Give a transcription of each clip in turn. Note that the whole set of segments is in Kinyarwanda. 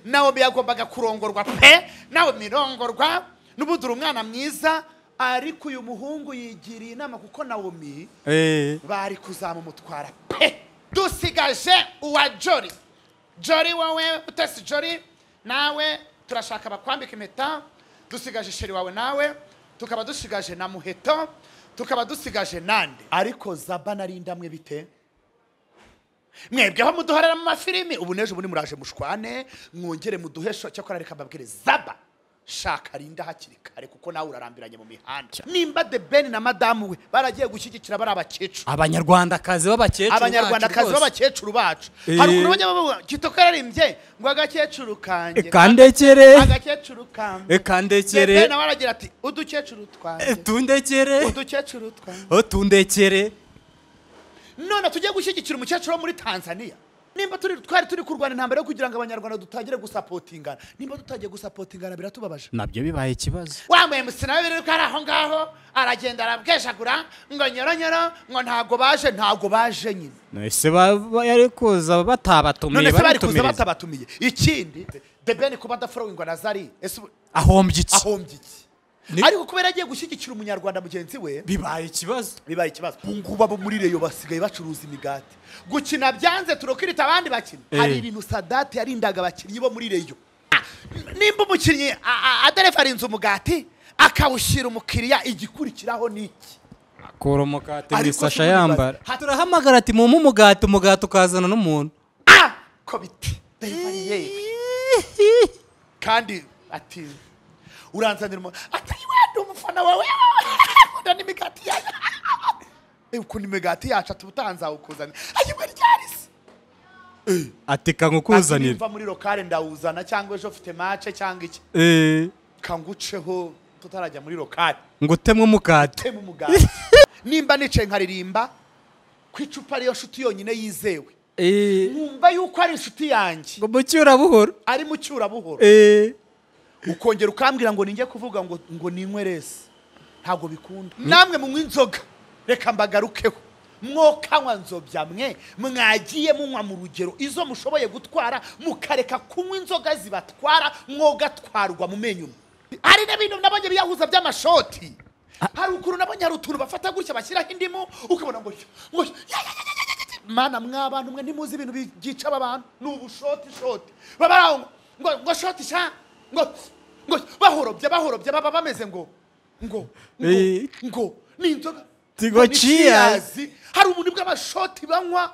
nawomi yagombaga kurongorwa pe nawomi irongorwa n'ubundi uri umwana mwiza ariko uyu muhungu yigiriye inama kuko nawomi Eh, bari kuzamumutwara pe dusigaje uwa jori jori wowe utese jori nawe turashaka bakwambika impeta dusigaje sheri wawe nawe tukaba dusigaje na muheto tukaba dusigaje nande ariko zaba nari indamwe bite mwebwe aho muduhorera mu mafilimi ubu n'ejo bundi muraje mushwane mwongere muduhesho cyakora reka mbabwire zaba shaka rinda hakiri kare kuko nawe urarambiranye mu mihanda nimba the ben na madamu we baragiye gushyigikira bari abakecuru abanyarwandakazi b'abakecuru abanyarwandakazi b'abakecuru bacu Eh. haruguru banyamabuga kitoko yararimbye ngo agakecuru kanjye kandekere agakecuru kanjye kandekere bebe nawe aragira ati udukecuru twanjye tundekere udukecuru twanjye tundekere none tujye gushyigikira umukecuru wo muri tanzania nimba turi twari turi kurwana intambara yo kugira ngo abanyarwanda dutangire gusapotingana nimba tutagiye gusapotingana biratubabaje nabyo bibaye ikibazo wa muhemusi nawe biri ko ari aho ngaho aragenda arabwejagura ngo nyoronyoro ngo ntago baje ntago baje nyine ese bari kuza batabatumiye none se bari kuza batumiza. batabatumiye ikindi debeni kuba adaforowingwa na zari ese ubu ahombye iki ahombye iki Ni- ariko kubera yagiye gushyigikira umunyarwanda mugenzi we bibaye ikibazo bibaye ikibazo ubu ngubu abo muri reyo basigaye bacuruza imigati gukina byanze turokirita abandi bakina Eh. hari ibintu sadate yarindaga abakinnyi bo muri reyo Ah, nimba umukinnyi a- a- aderefa arinze umugati akawushyira umukiriya igikurikiraho ni iki akura umugati mu Ariko isasha se muri yambara bazi- turahamagara ati mumpe umugati umugati ukazana n'umuntu Ah! ko biti Delivery yewe. kandi ati uranzanira umuntu atari wenda umufana wawe nkunda n'imigati yawe Eh, ukunda imigati yacu ati ubutanzawe ukuzanira ayibwe ryarisi ati kankukuzanira mva muri lokale ndawuzana cyangwa ejo ufite mace cyangwa iki Eh, kanguceho tutarajya muri lokale ngo utemwe umugati temu umugati nimba nicaye nkaririmba ku icupa ariyo nshuti yonyine yizewe Eh, nkumva yuko ari inshuti yanjye ngo mucyura buhoro ari mu cyurabuhoro Eh, ukongera ukambwira ngo ninjye kuvuga ngo ngo ninywe resi ntabwo bikunda namwe munywa inzoga reka mbagarukeho mwokanywa nzobya mwe mwagiye munywa mu rugero izo mushoboye gutwara mukareka kunywa inzoga zibatwara mwogatwarwa mu menyo mwe. hari n'ibintu nabonye biyahuza by'amashoti haruguru nabonye hari utuntu bafata gutya bashyiraho indimu ukabona ngo ngo ya, ya, ya, ya, ya, ya. mana mwabantu mwe ntimuzi ibintu bi- byica aba bantu ni ubushoti shoti baba ari aho ngo- ngo ngo shoti sha ngo ngo bahorobye bahorobye baba bameze ngo ngo ngo Eh. ngo ni inzoga Tigo ngo ni cheers. cheers. hari umuntu bw'amashoti banywa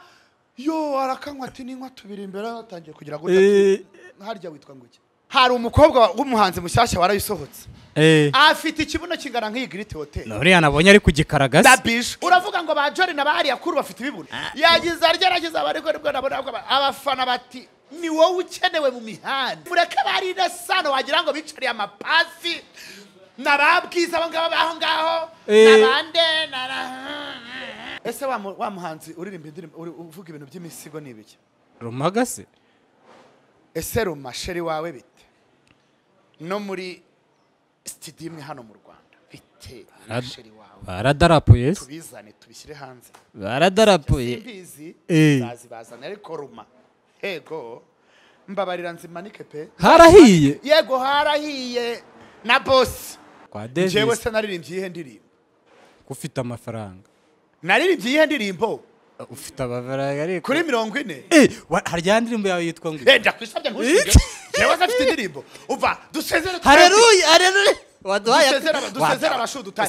yo arakanywa ati ninywa tubiri imbere yatangiye kugira ngo Eh. harya witwa ngo iki hari umukobwa w'umuhanzi mushyashya warayisohotse eh. afite ikibuno kingana nk'iyi giriti hoteli nuriya nabonye ari ku gikaragasi dabishe uravuga ngo ba jori na ba hariya kuru bafite ibibuno yagize aryaragize abariko nibwo nabona ko aba- abafana bati ni wowe ukenewe mu mihanda mureke bari sano wagira ngo bicariye amapasi nababwiza abo ngabo baho ngaho Eh. nabande na- na- ese wa mu- wa muhanzi uririmba indirimbo uri- uvuga ibintu by'imisigo ni ibiki rumagase ese ruma sheri wawe bite no muri sitidiyo imwe hano mu rwanda bite na Arad- sheri wawe baradarapuye se tubizane tubishyire hanze baradarapuye simbizi Eh. zazibazana ariko ruma yego mbabarira nzimanike pe harahiye yego harahiye na bosi kwa njyewe davis se naririmbye iyihe ndirimbo ufite amafaranga naririmbye iyihe ndirimbo ufite amafaranga ariko kuri mirongo ine Eh, wa- hari ya ndirimbo yawe yitwa ngo Eh, ndakwisabye ntushinge njyewe se afite indirimbo uva dusezere twembi. hareruya hareruya waduhaye Dusezere aba- dusezere abashudu utari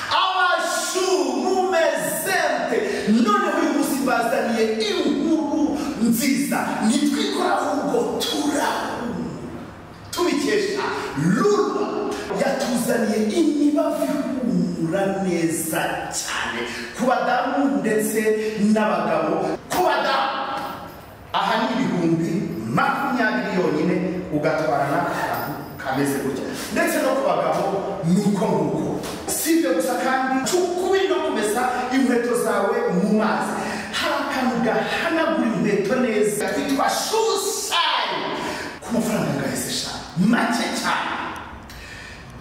abashu mumezente noneho uyu munsi bazaniye inkuru nziza nitwe ikora ahubwo turahumura tubikesha rura yatuzaniye imibavu ihumura neza cyane ku badamu ndetse n'abagabo ku badamu aha ni ibihumbi makumyabiri yonyine ugatwarana akantu kameze gutya ndetse no ku bagabo ni uko nguko si ibyo gusa kandi cukube no kumesa inkweto zawe mu mazi hari akantu gahanagura inkweto neza kitwa shusayi ku mafaranga ngahise sha make cyane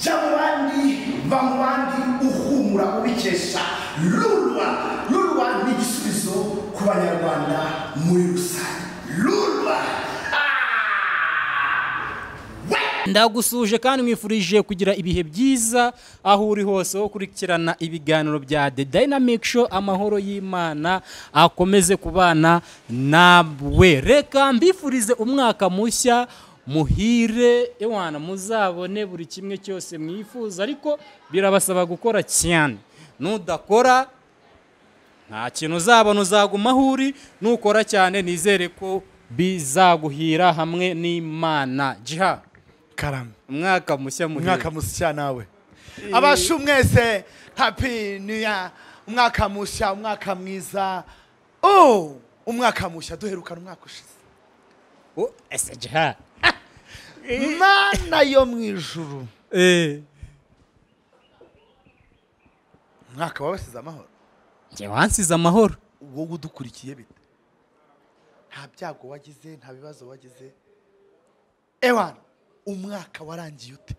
jya mu bandi va mu bandi uhumura ubi tubikesha rurwa rurwa ni igisubizo ku banyarwanda muri rusange rurwa ndagusuje kandi mwifurije kugira ibihe byiza aho uri hose aho ukurikirana ibiganiro bya The Dynamic Show amahoro y'Imana akomeze kubana nawe reka mbifurize umwaka mushya muhire ewana muzabone buri kimwe cyose mwifuza ariko birabasaba gukora cyane nudakora nta kintu uzabona uzaguma aho uri nukora cyane nizere ko bizaguhira hamwe n'imana jiha karame umwaka mushya muhire umwaka mushya nawe abasha mwese happy new year umwaka mushya umwaka mwiza oh umwaka mushya duherukana umwaka ushize Oh, ese jiha mana yo mu ijuru eh umwaka wabasize amahoro njye wansize amahoro wowe udukurikiye bite nta byago wagize nta bibazo wagize ewan umwaka warangiye ute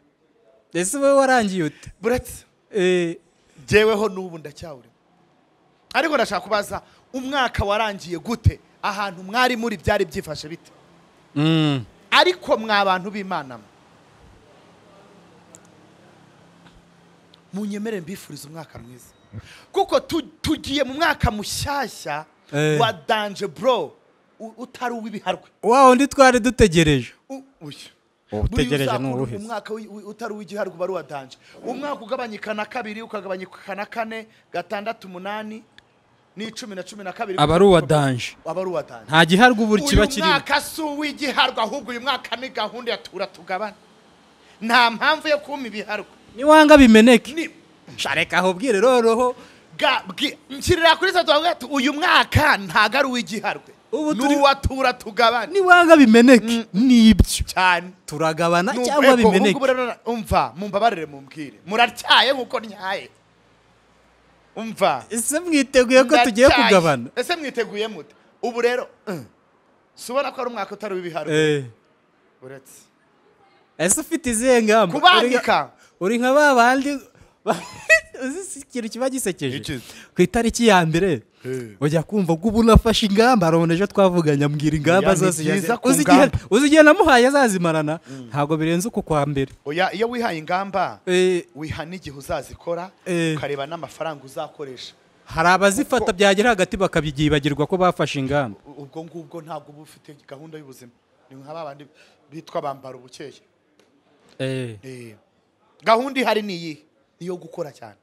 ese wowe warangiye ute buretse eh jyeweho n'ubu ndacyawurimo ariko ndashaka kubaza umwaka warangiye gute ahantu mwari muri byari byifashe bite mm. ariko mwa abantu b'imana mwe munyemere mbifuriza umwaka mwiza kuko tu- tugiye mu mwaka mushyashya Eh. wa danje bro u- utari uw'ibiharwe wawo ndi twari dutegereje U- uyu. Uba utegereje Buriya uzakora n'uruhe se? umwaka w'i- w'i- utari uw'igiharwe uba ari uwa danje umwaka ugabanyika na kabiri ukagabanyika na kane gatandatu umunani n'icumi na cumi na kabiri aba ari uwa danje aba ari uwa danje nta giharwa ubu kiba uyu kirimo mwaka si uw'igiharwe ahubwo uyu mwaka ni gahunda ya tura tugabane nta mpamvu yo kuma ibiharwe niwanga bimeneke Ni- shareka aho bwire roroho ga- bwi- nshyirira kuri za tuvuga ati, uyu mwaka ntago ari uw'igiharwe Ubu ni turi- uwa tura tugabane niwanga bimeneke nibyo cyane turagabana Ni cyangwa ubu- ubu bimeneke ngubu rero umva mumbabarire mumbwire muratyaye nkuko ntyaye umva ese mwiteguye ko tugiye Ndatyaye. kugabana ese mwiteguye mute ubu rero uh, si ubona ko ari umwaka utari uw'ibiharwe eh uretse ese ufite izihe ngamba Uri nka- kubandika uri nka ba bandi ba- uzi si- ikintu kiba gisekeje Iki? ku itariki ya mbere Eh. ujya kumva ko ubu nafashe ingamba arabona ejo twavuganye ambwira ingamba Oya, ni zose yazi- byiza ku uzi igihe- ngamba. uzi igihe namuhaye azazimarana ntabwo birenze uku kwa mbere oya iyo wihaye ingamba Eh, wiha n'igihe uzazikora Eh. ukareba n'amafaranga uzakoresha hari abazifata byagera hagati bakabyibagirwa ko bafashe ingamba U- ubwo ngubwo ntabwo uba ufite gahunda y'ubuzima ni nka babandi bitwa bambara ubukeye Eh, Eh. gahunda ihari ni iyihe ni iyo gukora cyane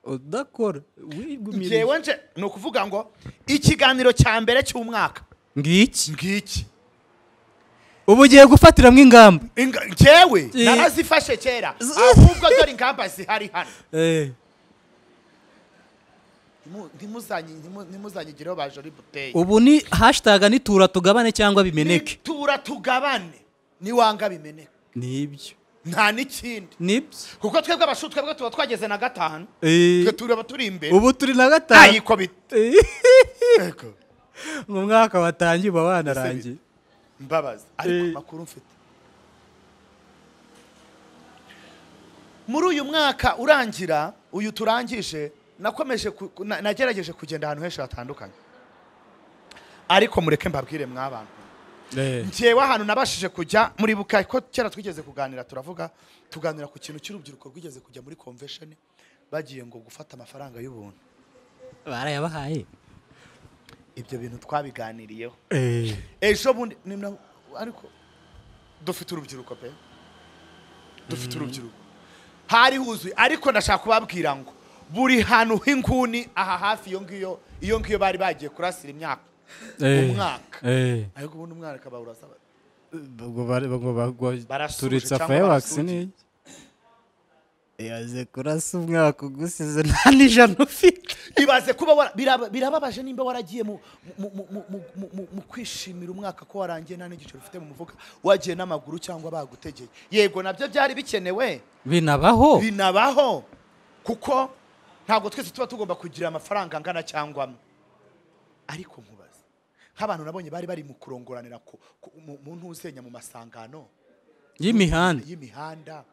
udakora wigumira njyewe nje ni ukuvuga ngo ikiganiro cya mbere cy'umwaka ngiki ngiki ubu ugiye gufatiramo ingamba Inga- njyewe Eh. narazifashe kera Z- ahubwo dore ingamba zihari hano Eh, Ntimu- ntimuzanyi- ntimu- ntimuzanyigireho bajori buteye ubu ni hashitage nitura tugabane cyangwa bimeneke nitura tugabane niwanga bimeneke nibyo nta n'ikindi nibyo kuko twebwe abashu twebwe tuba twageze na gatanu Eh, twe turaba turi imbere ubu turi na gatanu ntayiko bita Ego. mu mwaka watangiye uba wanarangiye mbabaza ariko Eh. amakuru mfite muri uyu mwaka urangira uyu turangije nakomeje ku- ku- na- nagerageje kugenda ahantu henshi hatandukanye ariko mureke mbabwire mw'abantu njyewe ahantu nabashije kujya muri buka ko kera twigeze kuganira turavuga tuganira ku kintu cy'urubyiruko rwigeze kujya muri convention bagiye ngo gufata amafaranga y'ubuntu barayabahaye ibyo bintu twabiganiriyeho ejo bundi ni na- ariko dufite urubyiruko pe dufite urubyiruko hari huzuye ariko ndashaka kubabwira ngo buri hantu h'inguni aha hafi iyo ngiyo iyo ngiyo bari bagiye kurasira imyaka Umwaka. ariko ubundi umwana akaba urasaba Barasuje turitsa cyangwa fireworks barasuje. ni yaze kurasa umwaka ugusize nta n'ijana ufite ibaze kuba wara- biraba- birababaje nimba waragiye mu, mu, mu, mu, mu, mu- mu, mu kwishimira umwaka ko warangiye nta n'igiciro ufite mu mufuka wagiye n'amaguru cyangwa bagutegeye yego nabyo byari bikenewe binabaho binabaho kuko ntabwo twese tuba tugomba kugira amafaranga angana cyangwa amwe ariko nkubaza nk'abantu nabonye bari bari mu kurongoranira ku- ku- mu mu ntuzenya mu masangano y'imihanda y'imihanda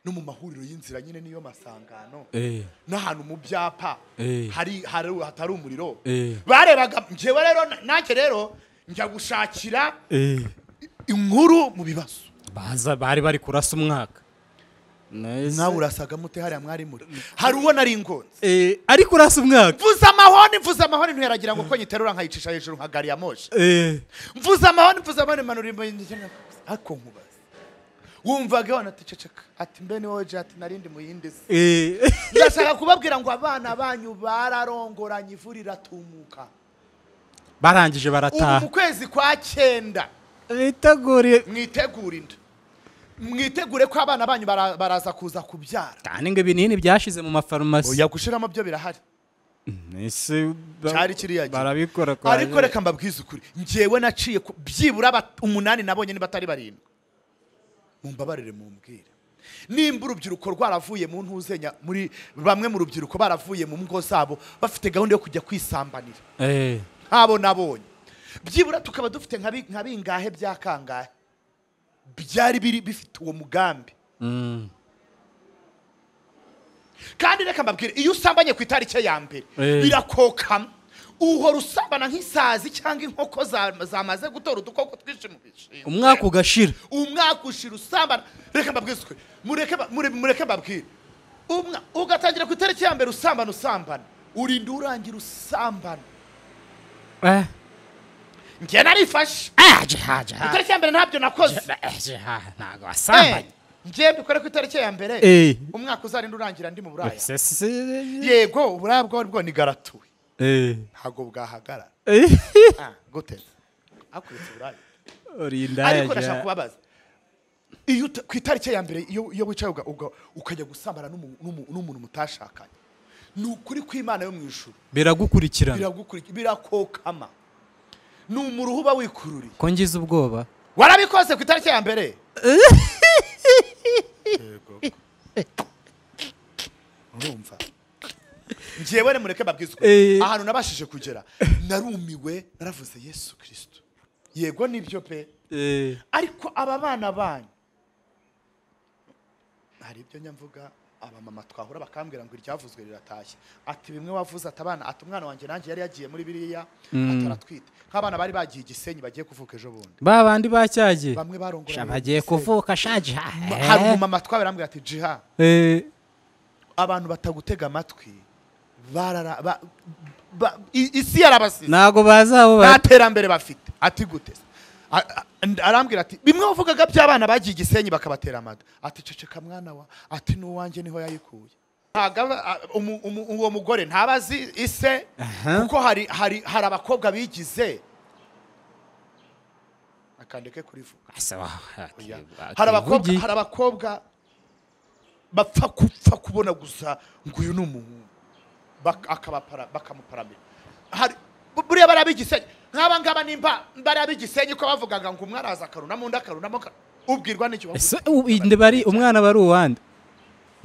no mu mahuriro y'inzira nyine niyo masangano Eh. n'ahantu mu byapa Eh. hari hari- hatari umuriro Eh. barebaga njyewe rero na- nanjye rero njya gushakira inkuru mu bibazo baza bari bari kurasa umwaka Nahise- nawe urasaga mute hariya mwari muri hari uwo nari ingonze Eh, ariko urasa umwaka mvuze amahoni mvuze amahoni ntiyaragira ngo ko nyiterura nkayicisha hejuru nka gari ya moshi Eh. mvuze amahoni mvuze amahoni manura imbaye ariko nkubaza wumvaga wana ticeceka ati mbe ni wowe je ati narindi mu yindi si Eh. ndashaka kubabwira ngo abana banyu bararongoranye ivu riratumuka barangije ubu mu barataha kwezi kwa cyenda biteguriye mwitegure inda mwitegure ko abana banyu bara- baraza kuza kubyara kandi ngo ibinini byashize mu mafarumasi oya gushiramo byo birahari Ese ba- Cyari kiriya gihe. barabikora kwa ariko reka mbabwize ukuri njyewe naciye ku- byibura aba- umunani nabonye niba atari barindwi mumbabarire mumbwire nimba urubyiruko rwaravuye mu ntuzenya muri bamwe mu rubyiruko baravuye mu ngo zabo bafite gahunda yo kujya kwisambanira Eh. nk'abo nabonye byibura tukaba dufite nka bi- nka bingahe bya kangahe byari biri bifite uwo mugambi Mm. kandi reka mbabwire iyo usambanye ku itariki ya mbere Eh. birakokama uhora usambana nk'isazi cyangwa inkoko za- zamaze gutora udukoko twinshi mu bishingwe umwaka ugashira umwaka ushira usambana reka mbabwize ukuri mureke ba- mure- mureke mbabwire Umwa- ugatangira ku itariki ya mbere usambana usambana urinda urangira usambana Eh. njye narifashe aje haje ku haje itariki ya mbere ntabyo nakoze aje haje ntabwo Eh, wasambanye njye mbikore ku itariki ya mbere Eh. umwaka uzarinda urangira ndi mu buraya Ese se- yego uburaya bwo bwo ni garatuwe Eh. ntabwo bwahagarara Eh. Ah, gute akubitse uburaya uri ariko indaya ndashaka kubabaza iyo uta- ku itariki ya mbere iyo iyo wicaye uga- uga- ukajya gusambana n'umu- n'umu- n'umuntu mutashakanye ni ukuri kw'imana yo mu ijuru biragukurikirana biragukurikira birakokama ni umuruho uba wikururiye ko ngize ubwoba warabikoze ku itariki ya mbere Yego. urumva njyewe mureke babwize Eh. ukuri ahantu nabashije kugera narumiwe naravuze yesu kirisito yego nibyo pe Eh. ariko aba bana banyu hari ibyo nyamvuga abamama twahura bakambwira ngo iryavuzwe riratashye ati bimwe wavuze ati abana ati umwana wanjye nanjye yari yagiye muri biriya ataratwite nk'abana bari bagiye igisenyi bagiye kuvuka ejo bundi ba bandi bacyagiye bamwe barongora bagiye kuvuka shaje hahe. hari umumama twabera ambwira ati jiha Eh. abantu batagutega amatwi barara ba- ba- i- isi yarabasize ntabwo bazabo nta ba- terambere bafite ati gute se? A- a- and- arambwira ati bimwe wavugaga by'abana bagiye igisenyi bakabatera amada ati ceceka mwana wa ati n'uwanjye niho yayikuye Ntago aba- a- umu- umu- uwo mugore ntaba azi ise Aha. kuko hari hari hari abakobwa bigize akandeke kurivuga Asa wa- Oya. ati- hari abakobwa ativugiye. hari abakobwa bapfa gupfa kubona gusa ngo uyu ni umuhungu Bak- akabapara- bakamuparamira hari bu- buriya bariya b'igisenyi nk'aba ngaba nimba bariya b'igisenyi ko bavugaga ngo umwe araza akarunamo undi akarunamo aka- ubwirwa n'icyo ese u- inde bari umwana bari uwande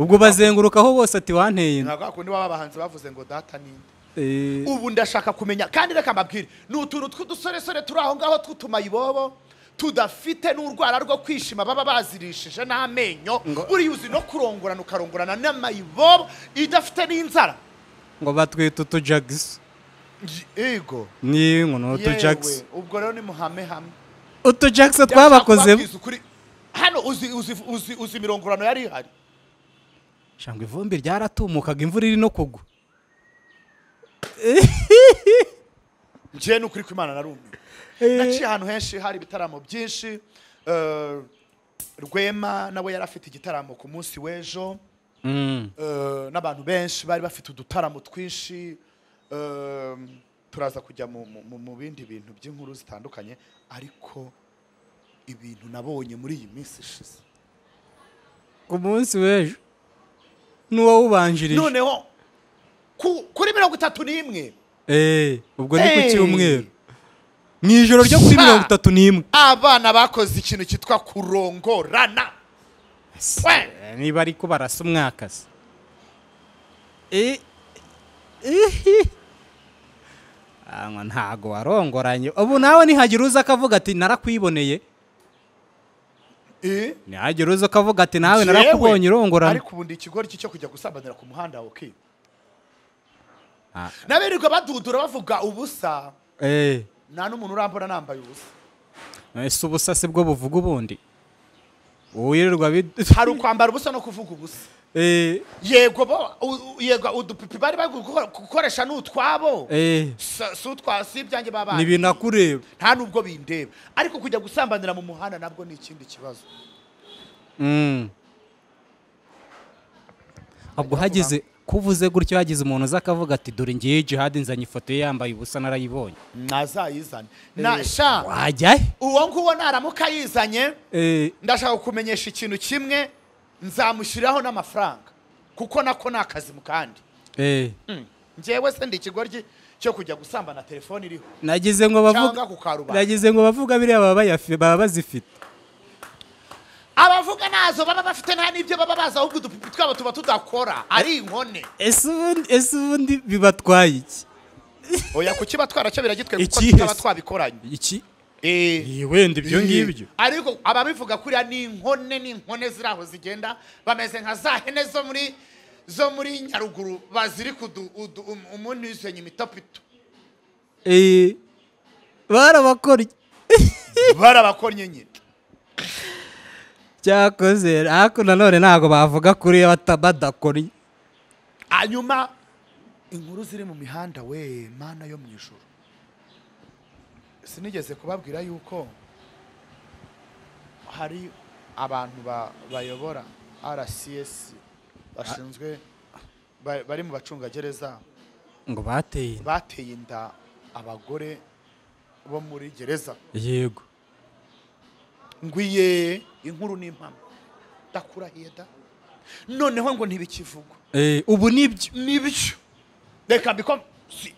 ubwo bazengurukaho bose ati wanteye inda ntabwo hakundi baba abahanzi bavuze ngo data ninde Eh, ubu ndashaka kumenya kandi reka mbabwire ni utuntu tw'udusoresore turi aho ngaho tw'utumayibobo tudafite n'urwara rwo kwishima baba bazirishije n'amenyo buriya uzi no kurongorana ukarongorana n'amayibobo idafite n'inzara ngo batwita utujagisi yego ni ngono yewe utujagisi ubwo rero ni muhame hamwe utujagisi Ndashaka twabakozemo kubabwiza ukuri, hano uzi uzi uzi uzi imirongorano yari ihari shanga ivumbi ryaratumukaga imvura iri no kugwa njyewe ni ukuri kw'imana narumiwe naciye ahantu henshi hari ibitaramo byinshi eh, rwema nawe yari afite igitaramo ku munsi w'ejo Mm. eh, n'abantu benshi bari bafite udutaramo twinshi eh, turaza kujya mu- mu- mu- mu bindi bintu by'inkuru zitandukanye ariko ibintu nabonye muri iyi minsi ishize ku munsi w'ejo n'uwawubanjirije noneho ku- kuri mirongo itatu n'imwe Eh, ubwo ni ku Eh. cyumweru mu ijoro ryo kuri Sa. mirongo itatu n'imwe abana bakoze ikintu cyitwa kurongorana We. Eh, niba ariko barasa umwaka se Eh, Ah, ngo ntago warongoranye ubu nawe nihagira uza akavuga ati narakwiboneye Eh? ntihagire uza ukavuga ati nawe Jewe, narakubonye urongorana ariko ubu ndi ikigoryi cyo kujya gusambanira ku muhanda wokiwe Ah, n'abirirwa badudura bavuga ubusa eh, nta n'umuntu urambona nambaye ubusa ese ubusase bwo buvuga ubundi uwirirwa bid- hari ukwambara ubusa no kuvuga ubusa Eh, yego bo u- u- yego udupipi bari bari guko- gukoresha ni utwabo eh, Si- si utwa- si ibyanjye babaye ntibinakureba nta n'ubwo bindeba ariko kujya gusambanira mu muhanda nabwo ni ikindi kibazo Mm. ubwo hagize kuvuze gutyo hagize umuntu uza akavuga ati dore ngiye jihadi nzanye ifoto ye yambaye ubusa narayibonye ntazayizane na sha wajya he? uwo nguwo naramuka yizanye Eh, ndashaka kumenyesha ikintu kimwe nzamushyiraho n'amafaranga kuko nako ni akazi mu kandi eh, njyewe se ndi ikigoryi cyo kujya gusambana telefone iriho nagize ngo bavuga cyangwa ku karubanda nagize ngo bavuga biriya baba bayafi- baba bazifite abavuga ntazo baba bafite nta n'ibyo baba bazi ahubwo udupipi twabo tuba tudakora ari inkone ese ubundi ese ubundi bibatwaye iki oya kukiba cyo biragitwe kuko Ikihe tutaba se? twabikoranye iki Eh, Eh, wenda ibyo ngibyo ariko ababivuga kuriya ni inkone n'inkone ziri aho zigenda bameze nka za hene zo muri zo muri nyaruguru bazirika udu- udu- um- umuntu yisenye imitopito Eh, barabakorye barabakorye nyine cyakoze ariko nanone ntabwo bavuga kuri iyo bata- badakorye hanyuma inkuru ziri mu mihanda we mana yo mu ijoro sinigeze kubabwira yuko hari abantu ba- bayobora rcs bashinzwe ba- bari mu bacungagereza ngo bateye inda. bateye inda abagore bo muri gereza yego ngwiye inkuru n'impamo ndakurahiye da noneho ngo ntibikivugwa Eh, ubu nibyo nibyo reka mbikome si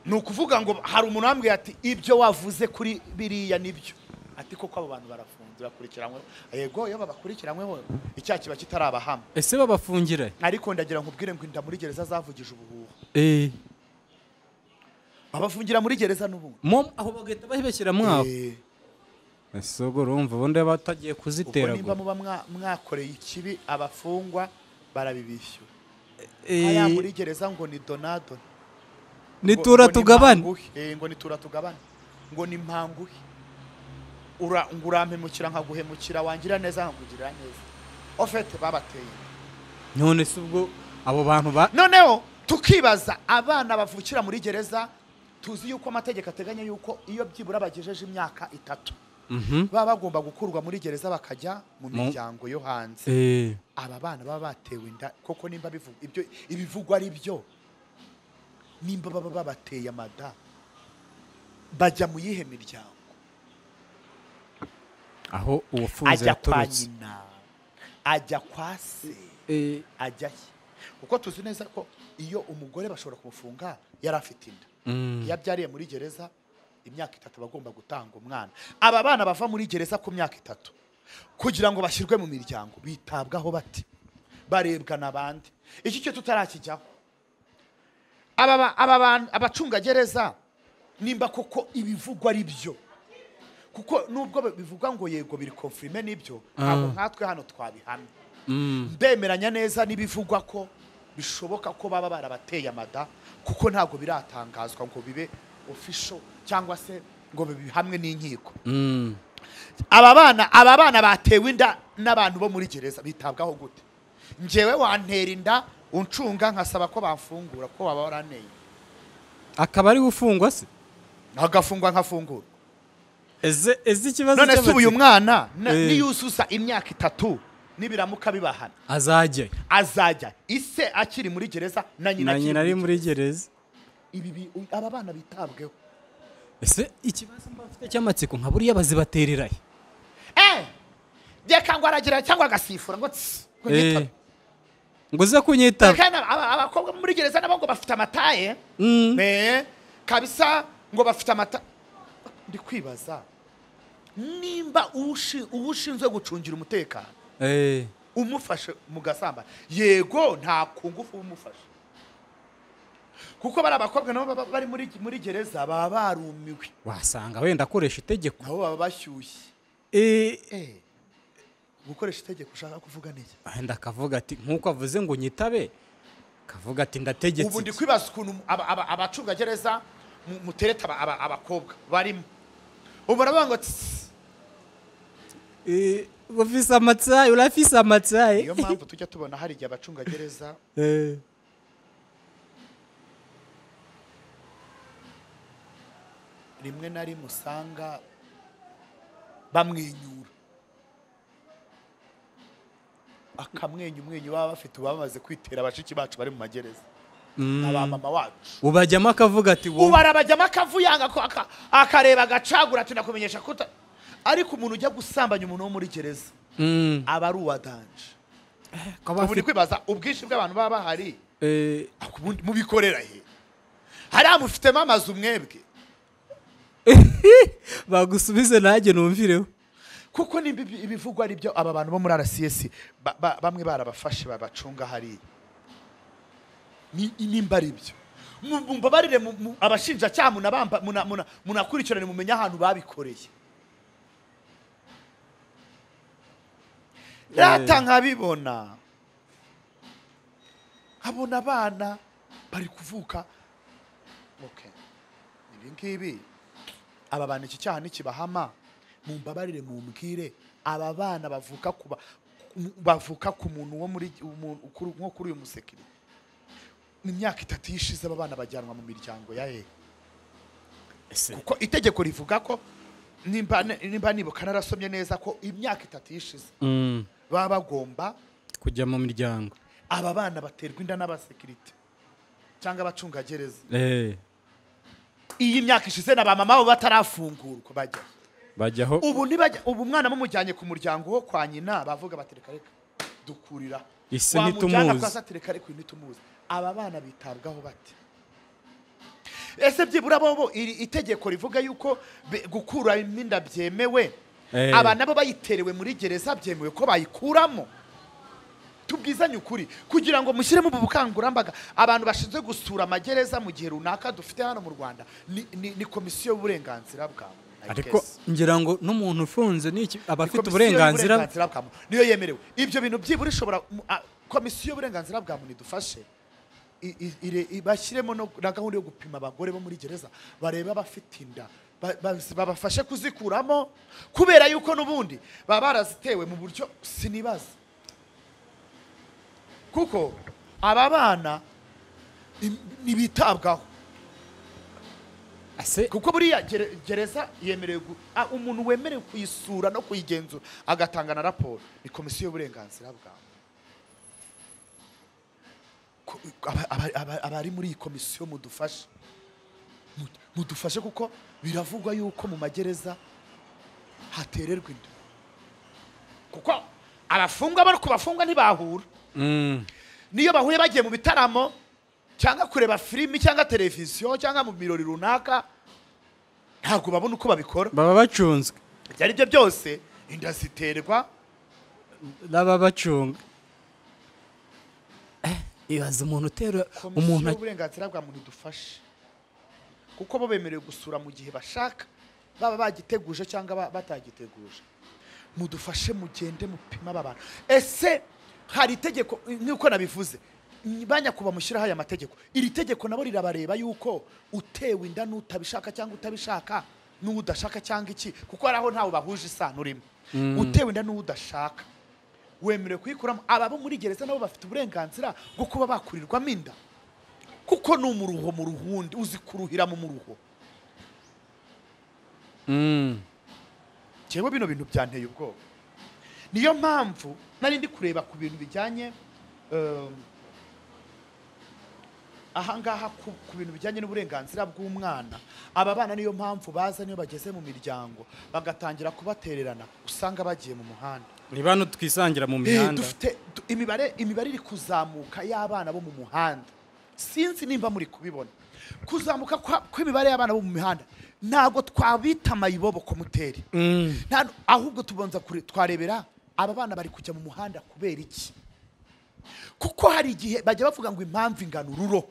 ni ukuvuga ngo hari umuntu wambwiye ati ibyo wavuze kuri biriya nibyo ati koko abo bantu barafunze bakurikiranyweho yego iyo babakurikiranyweho icyaha kiba kitarabahama ese babafungira ariko ndagira nkubwire ngo inda muri gereza zavugije ubuhuha Eh, babafungira muri gereza n'ubundi mo aho bagahita babibashyiramo aho Eh, ese ubwo urumva ubundi baba batagiye ubwo nimba kuziteragura muba mwa- mwakoreye ikibi abafungwa barabibishyura Eh, aya muri gereza ngo ni donadoni nitura tugabane ngo nitura tugabane ngo ni mpanguhe Ura- ngo urampemukira nkaguhemukira wangira neza nkakugirira neza ofete babateye inda. none se ubwo abo bantu ba noneho tukibaza abana bavukira muri gereza tuzi yuko amategeko ateganya yuko iyo byibura bagejeje imyaka itatu Mhm. baba bagomba gukurwa muri gereza bakajya mu Mu- miryango yo hanze Eh, aba bana baba batewe inda koko nimba bivu- ibyo ibivugwa ari byo nimba baba babateye amada bajya mu yihe miryango aho uwafunze ajya kwa yaturutse nyina ajya kwa se Eh, ajya he kuko tuzi neza ko iyo umugore bashobora kumufunga yari afite inda mm, iyo abyariye muri gereza imyaka itatu aba agomba gutanga umwana aba bana bava muri gereza ku myaka itatu kugira ngo bashyirwe mu miryango bitabwaho bati barebwa n'abandi iki cyo tutarakijyaho aba ba- aba bantu- abacungagereza nimba koko ibivugwa ari byo kuko nubwo bivuga ngo yego biri konfirime n'ibyo ntabwo nkatwe hano twabihamya mm. ndemeranya neza n'ibivugwa ko bishoboka ko baba barabateye amada kuko ntabwo biratangazwa ngo bibe ofisho cyangwa se ngo bibe hamwe n'inkiko Mm. aba bana aba bana batewe inda n'abantu bo muri gereza bitabwaho gute njyewe wantera inda uncunga nkasaba ko bamfungura ko waba waraneye akaba ari gufungwa se agafungwa nkafungura ese ese ikibazo none se cy'abati- uyu mwana na- Eh. niyuzuza imyaka itatu nibiramuka bibahana azajya azajya ise akiri muri gereza na nyina na akiri nyina muri ari muri gereza ibi bi- u- aba bana bitabweho ese ikibazo mba mfite cy'amatsiko nka buriya bazibaterera he eh reka ngo aragira cyangwa agasifura ngo tsi ngo Eh, nyitabe. ngo uze kunyitaba Kandi aba- abakobwa bo muri gereza nabo ngo bafite amataye Mm. Eh, kabisa ngo bafite amata ndi kwibaza nimba uwushi- uwo ushinzwe gucungira umutekano Eh, umufashe mu gasamba yego nta ku ngufu uba umufashe kuko bari abakobwa nabo baba bari muri muri gereza baba barumiwe wasanga wenda akoresha itegeko nabo baba bashyushye Eh, Eh. gukoresha itegeko ushaka kuvuga niki wenda akavuga ati nk'uko avuze ngo nyitabe akavuga ati ndategetse ubu ndi iki." kwibaza ukuntu aba- aba- abacungagereza mu- mutereta aba- aba- abakobwa barimo ubu baravuga ngo "Tss." Eh, ufise amatsaye urafise amatsaye niyo mpamvu tujya tubona hari igihe abacungagereza Eh, rimwe na rimwe usanga bamwenyura akamwenyu umwenyu baba bafite uba bamaze kwitera abashiki bacu bari mu magereza abamama wacu ubajyamo akavuga ati wowe ubu arabajyamo akavuyanga ko aka- akareba agacagura tunakumenyesha kuta ariko umuntu ujya gusambanya umuntu wo muri gereza Mm, aba ari uwadanje akaba ubu ni afite- kwibaza ubwinshi bw'abantu baba bahari eh, ubundi mubikorera he hariya mufitemo amazu mwebwe bagusubize nanjye numvireho kuko nimba ibi- ibivugwa ari byo aba bantu bo muri rcs ba- ba- bamwe barabafashe babacunga hariya Ni- nimba ari byo Mu- mu- mbabarire mu- mu- abashinjacyaha munabamba- muna- muna- munakurikirane mumenye ahantu babikoreye rata nkabibona nkabona abana bari kuvuka Okay. ibi ngibi aba bantu iki cyaha nikibahama mumbabarire mumbwire aba bana bavuka ku ba- ku- bavuka ku muntu wo muri umuntu- kuri- nko kuri uyu musekiri mu myaka itatu yishize aba bana bajyanwa mu miryango ya he kuko itegeko rivuga ko nimba nimba nibuka narasomye neza ko imyaka itatu yishize Mm, baba bagomba kujya mu miryango aba bana baterwa inda n'abasekirite cyangwa abacungagereza Eh, iyi myaka ishize na ba mama babo batarafungurwa bajya bajyaho ubu ntibajya ubu umwana bamujyanye ku muryango wo kwa nyina bavuga bati reka reka dukurira Ise wamujyana ntitumuzi. kwa se ati reka reka uyu ntitumuzi aba bana bitabwaho bate ese byibura bobo iri itegeko rivuga yuko be- gukura imyenda byemewe Eh. aba nabo bayiterewe muri gereza byemewe ko bayikuramo tubwizanye ukuri kugira ngo mushyiremo ubu bukangurambaga abantu bashinzwe gusura amagereza mu gihe runaka dufite hano mu rwanda ni, ni, ni komisiyo y'uburenganzira bwawe I ariko guess. ngira ngo n'umuntu ufunze n'iki aba afite Komisiyo uburenganzira y'uburenganzira bwa muntu niyo yemerewe ibyo bintu byibura ishobora mu- a- komisiyo y'uburenganzira bwa muntu idufashe i- i- ire- i- bashyiremo no- na gahunda yo gupima abagore bo muri gereza barebe abafite inda ba- ba- babafashe kuzikuramo kubera yuko n'ubundi baba barazitewe mu buryo sinibaza kuko aba bana ni- ntibitabwaho Ase- kuko buriya gere- gereza yemerewe gu- ah, umuntu wemerewe kuyisura no kuyigenzura agatanga na raporo ni komisiyo y'uburenganzira bwa muntu. Ko- aba- aba- aba- abari muri iyi komisiyo mudufashe Mu- mudufashe kuko biravugwa yuko mu magereza hatererwa inda kuko abafungwa bari ku bafungwa ntibahura Mm, niyo bahuye bagiye mu bitaramo cyangwa kureba filimi cyangwa televiziyo cyangwa mu birori runaka ntabwo babona uko babikora baba bacunzwe ibyo ari byo byose inda ziterwa n'ababacunga Eh, ibaza umuntu utera umuntu komisiyo y'uburenganzira bwa muntu idufashe kuko bo bemerewe gusura mu gihe bashaka baba bagiteguje cyangwa ba- batagiteguje mudufashe mugende mupime aba bantu ese hari itegeko nk'uko nabivuze ba nyakubahwa mushyiraho aya mategeko iri tegeko nabo rirabareba yuko utewe inda n'utabishaka cyangwa utabishaka n'uwo udashaka cyangwa iki kuko hari aho ntawe bahuje isano urimo utewe inda n'uwo udashaka wemerewe kuyikuramo aba bo muri gereza nabo bafite uburenganzira bwo kuba bakurirwamo inda kuko ni umuruho mu ruhundi uzi kuruhiramo umuruho Mm, njyewe bino bintu byanteye ubwoba niyo mpamvu nari ndi kureba ku bintu bijyanye um, ahangaha ku, ku bintu bijyanye n'uburenganzira bw'umwana aba bana niyo mpamvu baza niyo bageze mu miryango bagatangira kubatererana usanga bagiye mu muhanda ni bano twisangira mu Eh, mihanda dufite du- imibare imibare iri kuzamuka y'abana bo mu muhanda sinzi nimba muri kubibona kuzamuka kwa- kw'imibare y'abana bo mu mihanda ntabwo twabita amayibobo komuteri Mm, nta- ahubwo tubanza kure- twarebera aba bana bari kujya mu muhanda kubera iki kuko hari igihe bajya bavuga ngo impamvu ingana ururo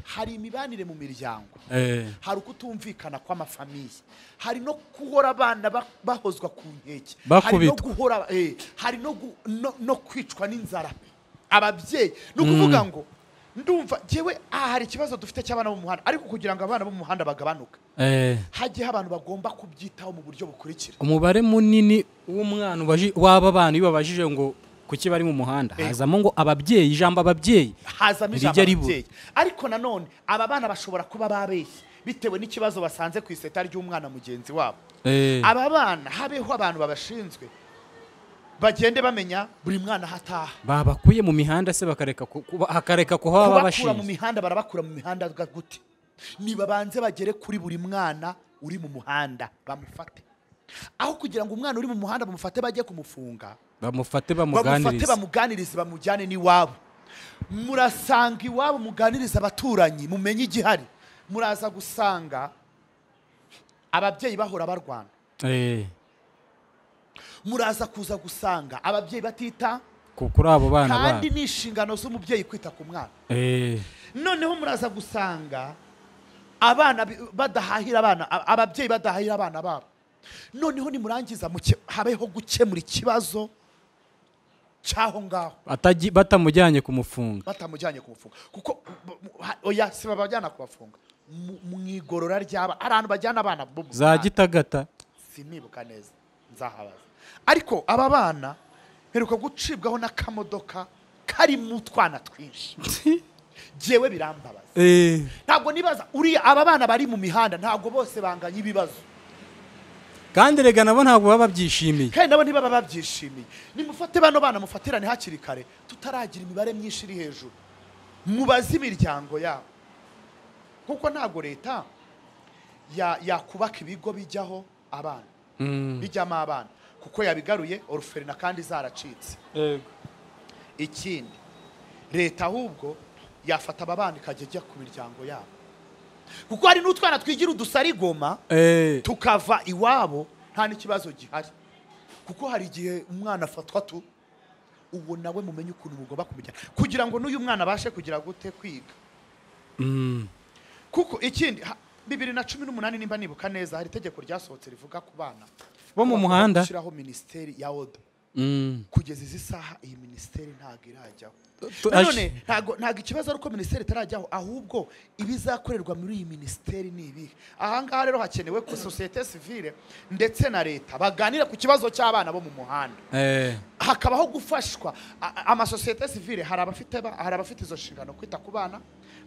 hari imibanire mu miryango Eh, hari ukutumvikana kw'amafamiye hari no guhora abana ba- bahozwa ku nkeke hari no Bakubitwa. guhora eh, hari no, gu, no, no kwicwa n'inzara ababyeyi ni ukuvuga ngo ndumva njyewe aha hari ikibazo dufite cy'abana bo mu muhanda ariko kugira ngo abana bo mu muhanda bagabanuke eh. hagiyeho abantu bagomba kubyitaho mu buryo bukurikira umubare munini w'umwana ubaji- w'aba bana iyo babajije ngo kuki bari mu muhanda Eh. hazamo ngo ababyeyi ijambo ababyeyi hazamo ijambo Rijya ribura. ababyeyi ariko nanone aba bana bashobora kuba babeshye bitewe n'ikibazo basanze ku iseta ry'umwana mugenzi wabo Eh, aba bana habeho abantu babashinzwe bagende bamenya buri mwana aho ataha babakuye mu mihanda se bakareka ku- kuba- hakareka kuhaba kubakura mu babashinzwe mihanda barabakura mu mihanda ga- gute nibabanze bagere kuri buri mwana uri mu muhanda bamufate aho kugira ngo umwana uri mu muhanda bamufate bajye kumufunga bamufate bamufate bamuganirize bamuganirize bamujyane n'iwabo murasanga iwabo muganirize abaturanyi mumenye igihari muraza gusanga ababyeyi bahora barwana Eh, muraza kuza gusanga ababyeyi batita ku- kuri abo bana kandi babo ni inshingano z'umubyeyi kwita ku mwana Eh, noneho muraza gusanga abana bi- badahahira abana a- ababyeyi badahahira abana babo noneho nimurangiza muke- habeho gukemura ikibazo cy'aho ngaho ataji- batamujyanye kumufunga batamujyanye kumufunga kuko b- b- ha- oya si babajyana kubafunga Mu- mu igorora ry'aba hari ahantu bajyana abana bo mu za Rwanda. gitagata sinibuka neza nzahabaza ariko aba bana mperuka gucibwaho n'akamodoka karimo utwana twinshi jyewe birambabaza Eh, ntabwo nibaza uriya aba bana bari mu mihanda ntabwo bose banganya ibibazo kandi rega nabo ntabwo baba babyishimiye kandi nabo ntibaba babyishimiye nimufate bano bana mufatirane hakiri kare tutaragira imibare myinshi iri hejuru mubaze imiryango yabo kuko ntabwo leta ya- yakubaka ibigo bijyaho abana Mm. bijyamo abana kuko yabigaruye oruferina kandi zaracitse ikindi leta ahubwo yafata aba bana ikajya ijya ku miryango yabo kuko hari n'utwana twigira udusarigoma Eh, tukava iwabo nta n'ikibazo gihari kuko hari igihe umwana afatwa tu ubu nawe mumenye ukuntu mugomba kumujyana kugira ngo n'uyu mwana abashe kugira gute kwiga mm. kuko ikindi ha- bibiri na cumi n'umunani nimba nibuka neza hari itegeko ryasohotse rivuga ku bana Bo mu ko bagomba muhanda? gushyiraho minisiteri ya oda Mm. kugeza izi saha iyi minisiteri ntabwo irajyaho tu- nanone ntabwo ntabwo ikibazo ari uko minisiteri itarajyaho ahubwo ibizakorerwa muri iyi minisiteri ni ibihe aha ngaha rero hakenewe ko sosiyete sivile ndetse na leta baganira ku kibazo cy'abana bo mu muhanda Eh, hakabaho gufashwa A- a- amasosiyete sivile hari abafite ba- hari abafite izo nshingano kwita ku bana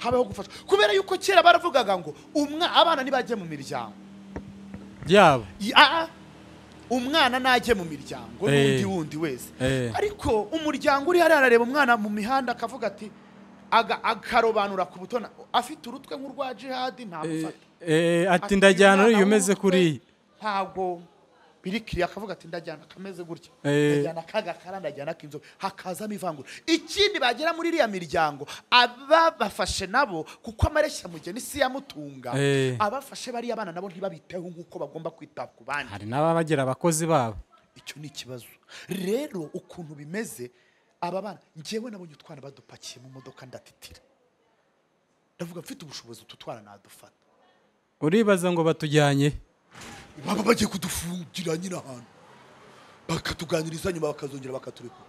habaho gufashwa kubera yuko kera baravugaga ngo umwa abana ntibajye mu miryango yabo I- a- a, umwana najye mu miryango Eh. n'undi wundi wese Eh. ariko umuryango uri hariya arareba umwana mu mihanda akavuga ati aga- akarobanura ku butona afite urutwe nk'urwa jihadi Eh, ntamufata eh, ati Ati, ndajyana "Umwana uriya umeze w'umutwe kuriya ntago biri kiriya akavuga ati ndajyana akameze gutya Eh. ndajyana kagakara ndajyana k'inzobe hakazamo ivangura ikindi bagera muri iriya miryango ababafashe nabo kuko amareshya mugeni si yamutunga Eh. abafashe bariya bana nabo ntibabiteho nk'uko bagomba kwita ku bandi hari n'ababa bagira abakozi babo icyo ni ikibazo rero ukuntu bimeze aba bana njyewe nabonye utwana badupakiye mu modoka ndatitira ndavuga mfite ubushobozi utu twana nadufata uribaza ngo batujyanye baba bagiye kudufungira nyine ahantu bakatuganiriza nyuma bakazongera bakaturekura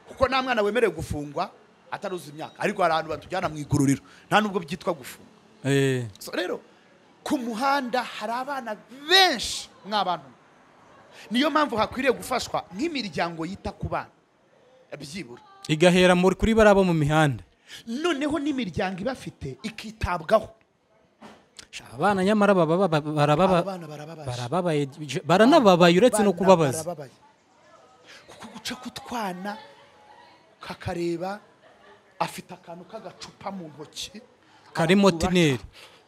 kuko nta mwana wemerewe gufungwa ataruzi imyaka ariko hari ahantu batujyana mu igororero nta nubwo byitwa gufunga Eh, So rero ku muhanda hari abana benshi mw'abantu niyo mpamvu hakwiriye gufashwa nk'imiryango yita ku bana byibura igahera muri kuri bariya bo mu mihanda noneho n'imiryango ibafite ikitabwaho Sha, abana nyamara baba baba- barababa- abana barababaje barababaye je- baranababaye uretse no Abana kubabaza barababaye. kuko guca k'utwana kakareba afite akantu k'agacupa mu ntoki karimo arakubaka. tineri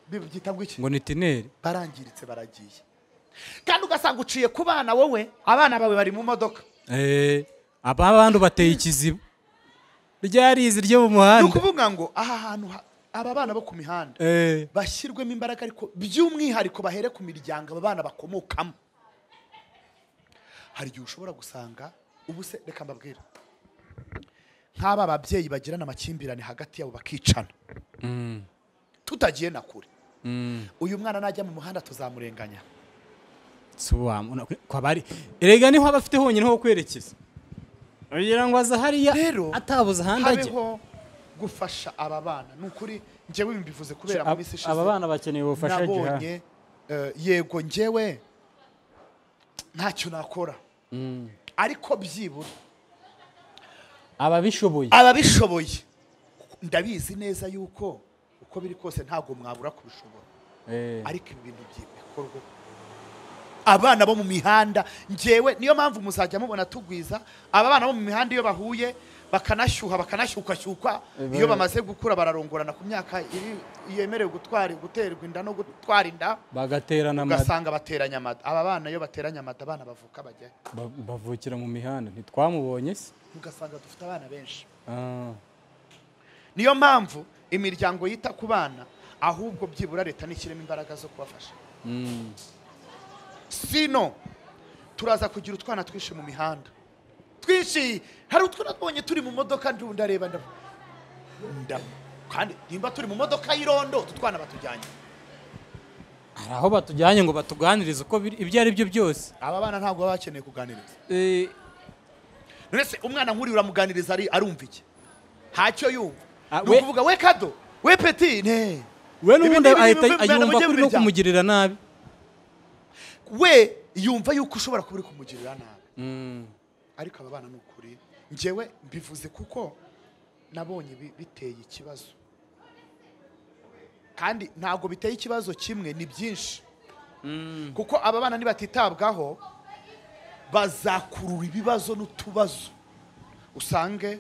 bibyita ngo iki ngo ni tineri barangiritse baragiye kandi ugasanga uciye ku bana wowe abana bawe bari mu modoka Eh, aba bantu bateye ikizibu ryarizi ryo mu ni muhanda ukuvuga ngo aha hantu ha- aba bana bo ku mihanda Eh, bashyirwemo imbaraga ariko by'umwihariko bahere ku miryango aba bana bakomokamo hari igihe ushobora gusanga ubu se reka mbabwira nk'aba babyeyi bagirana amakimbirane hagati yabo bakicana tutagiye na kure uyu mwana najya mu muhanda tuzamurenganya sobanura kwa bari erega niho aba afite honyine ho kwerekeza kugira ngo aza hariya rero atabuze ahandi ajya habeho gufasha aba bana ni ukuri njyewe ibi mbivuze kubera mu minsi ishize aba bana bakeneye ubufasha gihaha nabonye eh, yego njyewe ntacyo nakora ariko byibura ababishoboye ababishoboye ndabizi neza yuko uko biri kose ntabwo mwabura kubishobora Eh, ariko ibi bintu byikorwa abana bo mu mihanda njyewe niyo mpamvu muzajya mubona tugwiza aba bana bo mu mihanda iyo bahuye bakanashyuha bakanashyukwashyukwa Eh, iyo ba- bamaze gukura bararongorana ku myaka iri- yemerewe gutwara guterwa inda no gutwara inda bagaterana amada ugasanga bateranye amada aba bana iyo bateranye amada abana bavuka bajyayo ba- bavukira mu mihanda ntitwamubonye se ugasanga dufite abana benshi Ah, niyo mpamvu imiryango yita ku bana ahubwo byibura leta nishyiremo imbaraga zo kubafasha mm. sino turaza kugira utwana twinshi mu mihanda twinshi hari utwana twabonye turi mu modoka ndi- ndareba ndavuga ndavuga kandi nimba turi mu modoka y'irondo utu twana batujyanye hari aho batujyanye ngo batuganirize uko biri- ibyo ari byo byose aba bana ntabwo baba bakeneye kuganiriza Eh, none se umwana nk'uriya uramuganiriza ari- arumva iki ntacyo yumva Ah, ni we- ukuvuga we kado we peti ne we Ibi n'ubundi ni ibintu ahita biva mu Rwanda yumva mujye kuri no mubijyana. kumugirira nabi we yumva yuko ushobora kuba uri kumugirira nabi Mm. ariko aba bana ni ukuri njyewe mbivuze kuko nabonye bi- biteye ikibazo kandi ntabwo biteye ikibazo kimwe ni byinshi kuko aba bana nibatitabwaho bazakurura ibibazo n'utubazo usange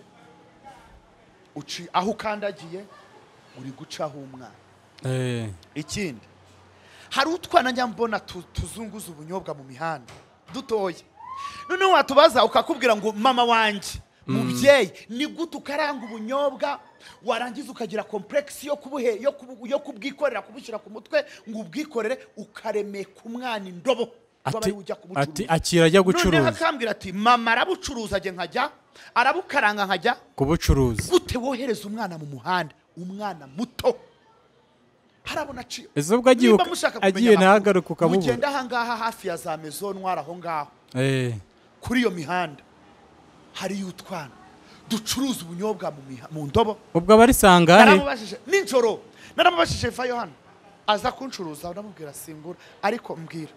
uci aho ukandagiye uri gucaho umwana Eh, ikindi hari utwana njya mbona tu- tuzunguza ubunyobwa mu mihanda dutoya noneho watubaza ukakubwira ngo mama wanjye mubyeyi ni gute ukaranga ubunyobwa warangiza ukagira kompuregisi yo kubuhe yo kubu- yo kubwikorera kubushyira ku mutwe ngo ubwikorere ukaremeka umwana indobo waba ati ari we ujya ati kubucuruza akira ajya noneho gucuruza akambwira ati mama arabucuruza ajye nkajya arabukaranga nkajya kubucuruza gute wohereza umwana mu muhanda umwana muto harabona aciye Ese ubwo agiye Nimba uka- mushaka kumenya agiye amakuru, ntahagaruke ukamubura. mugende ahangaha hafi ya za mezo ntwara aho ngaho Eh, kuri iyo mihanda hariyo utwana ducuruza ubunyobwa mu miha- mu ndobo ubwo aba ari sangahe naramubajije nijoro naramubajije vayo hano aza kuncuruza ndamubwira singura ariko mbwira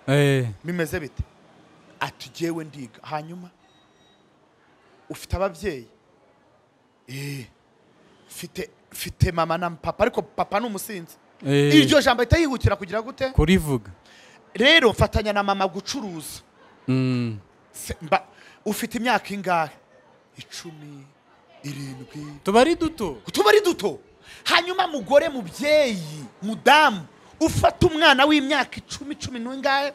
Eh, bimeze bite ati jyewe ndiga hanyuma ufite ababyeyi Eh, mfite mfite mama na papa ariko papa ni umusinzi eh, iryo jambo ahita yihutira kugira gute kurivuga rero mfatanya na mama gucuruza Mm. Se- mba- ufite imyaka ingahe icumi irindwi tuba ari duto tuba ari duto hanyuma mugore mubyeyi mudamu ufata umwana w'imyaka icumi cumi n'ingahe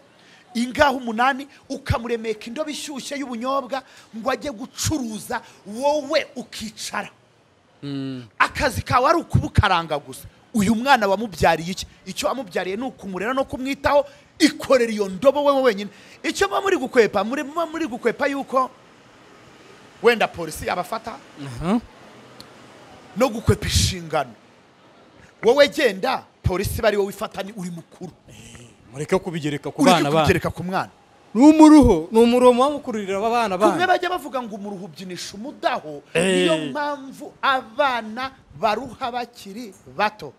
ingahe umunani ukamuremeka indobo ishyushye y'ubunyobwa ngo ajye gucuruza wowe ukicara akazi kawe ari ukubukaranga gusa uyu mwana wamubyariye iki icyo wamubyariye ni ukumurera no kumwitaho ikorera iyo ndobo wowe wenyine icyo muba muri gukwepa muri- muba muri gukwepa yuko wenda polisi abafata Aha. no gukwepa inshingano wowe genda polisi bari wowe ifatani uri mukuru mureke kubigereka ku uri bana banyu kugereka ku mwana ni umuruho ni umuromo wamukururira abana kumwe banyu bajya bavuga ngo umuruhu ubyinisha umudaho Eh. niyo mpamvu abana baruha bakiri bato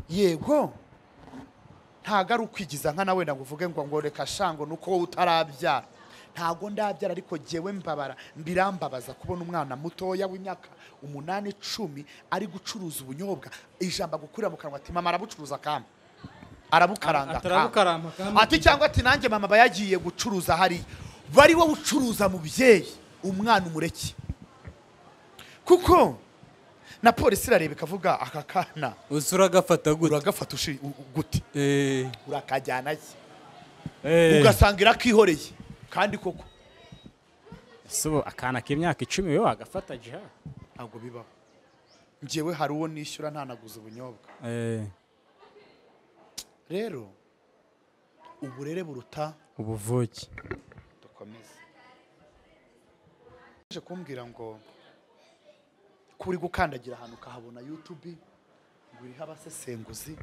yego ntago ari ukwigiza nkana wenda ngo uvuge ngo ngo reka shango nuko wowe utarabyara ntago ndabyara ariko jyewe mbabara mbirambabaza kubona umwana mutoya w'imyaka umunani icumi ari gucuruza ubunyobwa ijambo agukurira mu kanwa ati mama arabucuruza kamwe arabukaranga kamwe atarabukaramba kandi ati cyangwa ati nanjye mama aba yagiye gucuruza hariya bari wowe ucuruza mubyeyi umwana umureke kuko na polisi irareba ikavuga aka kana uzi uragafata gute uragafata ushi u- u- gute Eh, urakajyana ye eh. ugasanga irakihoreye kandi koko Ese ubu akana k'imyaka icumi we wagafata jiha ntabwo bibaho njyewe hari uwo nishyura ntanaguze ubunyobwa Eh, rero uburere buruta ubuvuke dukomeze uje kumbwira ngo uri gukandagira ahantu ukahabona yutubi ngo iriho abasesenguzi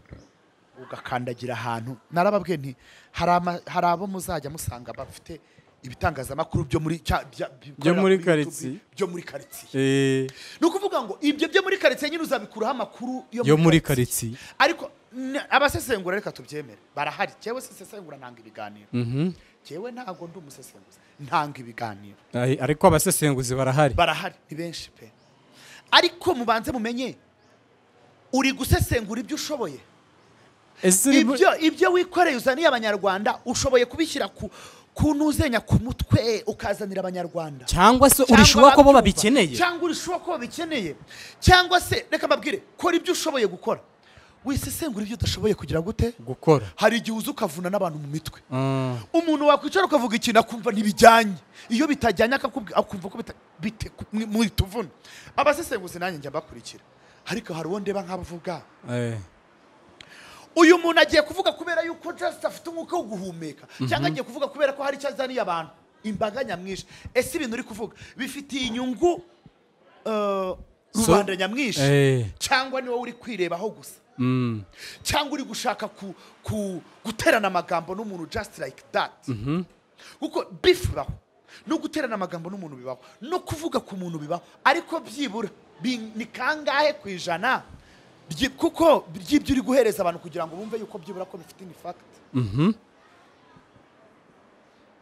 ugakandagira ahantu narababwiye nti hari ama- hari abo muzajya musanga bafite ibitangazamakuru byo muri cya- bya- bikorera muri kuri karitsiye. YouTube, byo muri karitsiye Eh, ni ukuvuga ngo ibyo byo muri karitsiye nyine uzabikuraho amakuru yo muri karitsiye ariko n- abasesengura reka tubyemere barahari cyewe sisesengura ntanga ibiganiro Mhm. cyewe ntabwo ndi umusesenguzi ntanga ibiganiro Ayi, ariko abasesenguzi barahari barahari ni benshi pe ariko mubanze mumenye uri gusesengura ibyo ushoboye ese uri- ibyo ibyo wikoreye uzaniye abanyarwanda ushoboye kubishyira ku ku nuzenya ku mutwe ukazanira abanyarwanda cyangwa se Cyangwa urishuwa ko bo babyumva. babikeneye cyangwa urishuwa ko babikeneye cyangwa se reka mbabwire kora ibyo ushoboye gukora wisesengura ibyo udashoboye kugira gute gukora hari igihe uza ukavuna n'abantu mu mitwe Mm. umuntu wakwicara ukavuga ikintu akumva ntibijyanye iyo bitajyanye akakubwi- akumva ko bita- bite muri tuvuna abasesenguzi nanjye njya mbakurikira ariko hari uwo ndeba nk'abavuga Eh, uyu muntu agiye kuvuga kubera yuko just afite umwuka wo guhumeka cyangwa agiye kuvuga kubera ko hari icyo azaniye abantu imbaga nyamwinshi ese ibintu uri kuvuga bifitiye inyungu eh, rubanda nyamwinshi eh, cyangwa ni wowe uri kwirebaho gusa mm. cyangwa uri gushaka ku, ku, guterana amagambo n'umuntu just like that kuko beef bibaho no guterana amagambo n'umuntu bibaho no kuvuga ku muntu bibaho ariko byibura bi- ni kangahe ku ijana byi- kuko by'ibyo uri guhereza abantu kugira ngo bumve yuko byibura ko bifite ni fact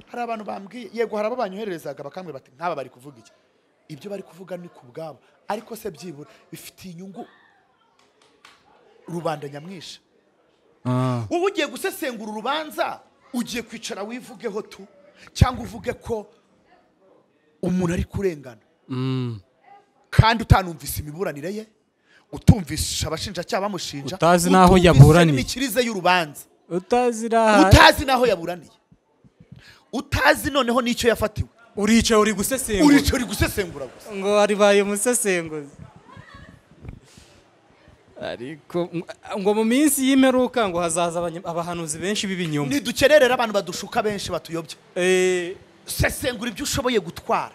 hari abantu bambwiye yego hari abo banyohererezaga bakambwira bati nk'aba bari kuvuga iki ibyo bari kuvuga ni ku bwabo ariko se byibura bifitiye inyungu rubanda nyamwinshi Ah. wowe ugiye gusesengura urubanza ugiye kwicara wivugeho tu cyangwa uvuge ko umuntu ari kurengana Mm. kandi utanumvise imiburanire ye utumvisha abashinjacyaha bamushinja Utazi n'aho utumvishe yaburaniye. n'imikirize y'urubanza utazi uraha utazi n'aho yaburaniye utazi noneho n'icyo yafatiwe uricaye uri gusesengura urica uri gusesengura gusa ngo aribaye umusesenguzi ariko ngo mu minsi y'imperuka ngo hazaza abanye- abahanuzi benshi b'ibinyoma ntidukererera abantu badushuka benshi batuyobya Eh, sesengura ibyo ushoboye gutwara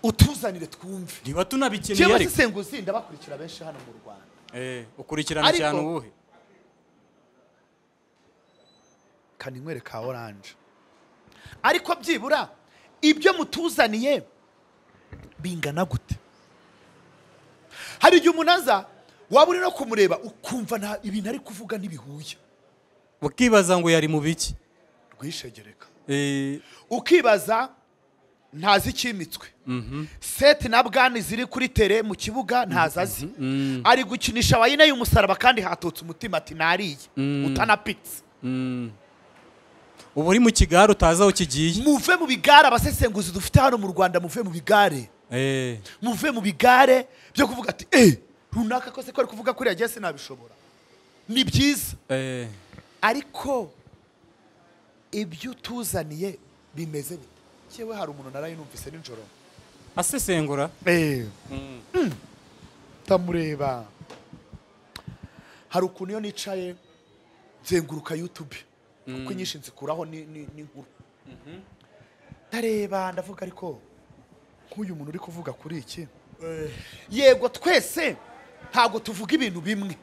utuzanire twumve niba tunabikeneye cyangwa ariko sesenguzi ndabakurikira benshi hano mu rwanda Eh, ukurikirana Ariko- cyane ubuhe kaninywere ka oranje ariko byibura ibyo mutuzaniye bingana gute hari igihe umuntu aza waba uri no kumureba ukumva nta ibintu ari kuvuga ntibihuye ukibaza ngo yari mu biki rwishegereka Eh, ukibaza ntazi icyimitswe seti na bwani ziri kuri tere mu kibuga ntazazi ari gukinisha wayine y'umusaraba kandi hatutse umutima ati nariye utanapitse uba uri mu kigare utazi aho kigiye muve mu bigare abasesenguzi dufite hano mu rwanda muve mu bigare Eh, muve mu bigare byo kuvuga ati eee runaka kose ko ari kuvuga kuri yagiye sinabishobora ni byiza eh, ariko ibyo utuzaniye bimeze bite yewe hari umuntu narayinumvise nijoro asesengura eee ndamureba hari ukuntu iyo nicaye nzenguruka yutube kuko inyinshi nzikuraho ni- ni ni nkuru ndareba ndavuga ariko nk'uyu muntu uri kuvuga kuri iki yego twese ntabwo tuvuga ibintu bimwe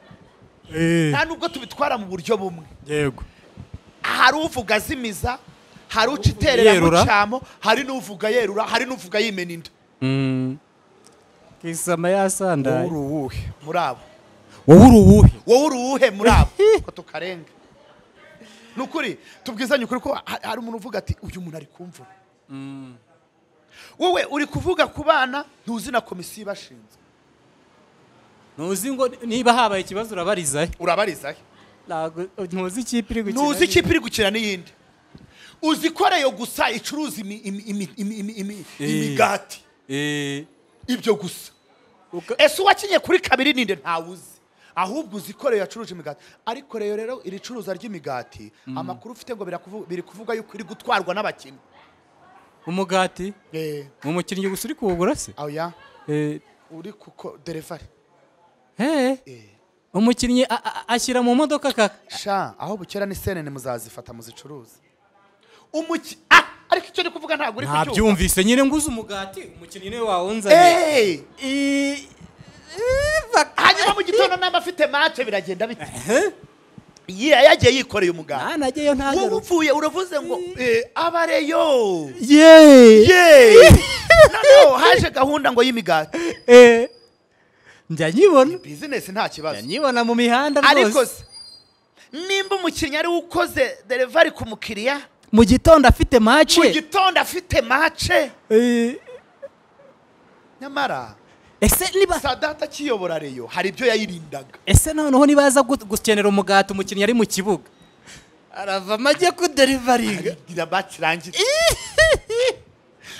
Eh, nta nubwo tubitwara mu buryo bumwe yego hari uvuga azimiza hari uca iterera mu yerura. cyamo hari n'uvuga yerura hari n'uvuga yimena inda Mm. kisama wowe yasandaye uri uwuhe muri abo wowe uri uwuhe wowe uri uwuhe muri abo ko tukarenga ni ukuri tubwizanye ukuri ko ha- hari umuntu uvuga ati uyu muntu ari kumvura wowe uri kuvuga ku bana ntuzi na komisiyo ibashinzwe ntuzi ngo niba habaye ikibazo urabarizayo urabarizayo Ntabwo- ntuzi ikipe iri gukina ntuzi ikipe iri gukina n'iyindi uzi ko ariyo gusa icuruza imi- imi- imi- imi- imi- imi- Eh. imigati Eh, ibyo gusa uka- ese uwakinye kuri kabiri ninde ntawuzi ahubwo uzi ko rero yacuruje imigati ariko rero rero iri curuza ry'imigati amakuru ufite ngo birakuvu- biri kuvuga yuko iri gutwarwa n'abakinnyi umugati Eh, ni umukinnyi gusa uri kuwugura se oya Eh, uri kuko derevari eh, Eh, umukinnyi a- a- ashyira mu modoka kaka sha aho bukera ni senene muzazifata muzicuruza umuki ah ariko icyo ndi kuvuga ntabwo uri kucyumva ntabyumvise nyine nguze umugati umukino niwe wawunzaniye Eh, I- eh, bak- hanyuma mu gitondo naba afite mate biragenda bite Eh? Yeah, yagiye yikoreye umuganda nta najyayo wowe ntajyayo upfuye uravuze ngo eh, abareyo yeee yeee noneho haje gahunda ngo y'imigati Eh, njya nyibona bizinesi nta njya kibazo nyibona mu mihanda ariko rwose se nimba umukinnyi ari we ukoze derivari ku mukiriya mu gitondo afite mu mace gitondo afite mace Eh, nyamara ese niba sadata akiyobora reyo hari ibyo yayirindaga ese noneho nibaza gu- gukenera umugati umukinnyi ari mu kibuga arava amajye kuderivaringa bakirangira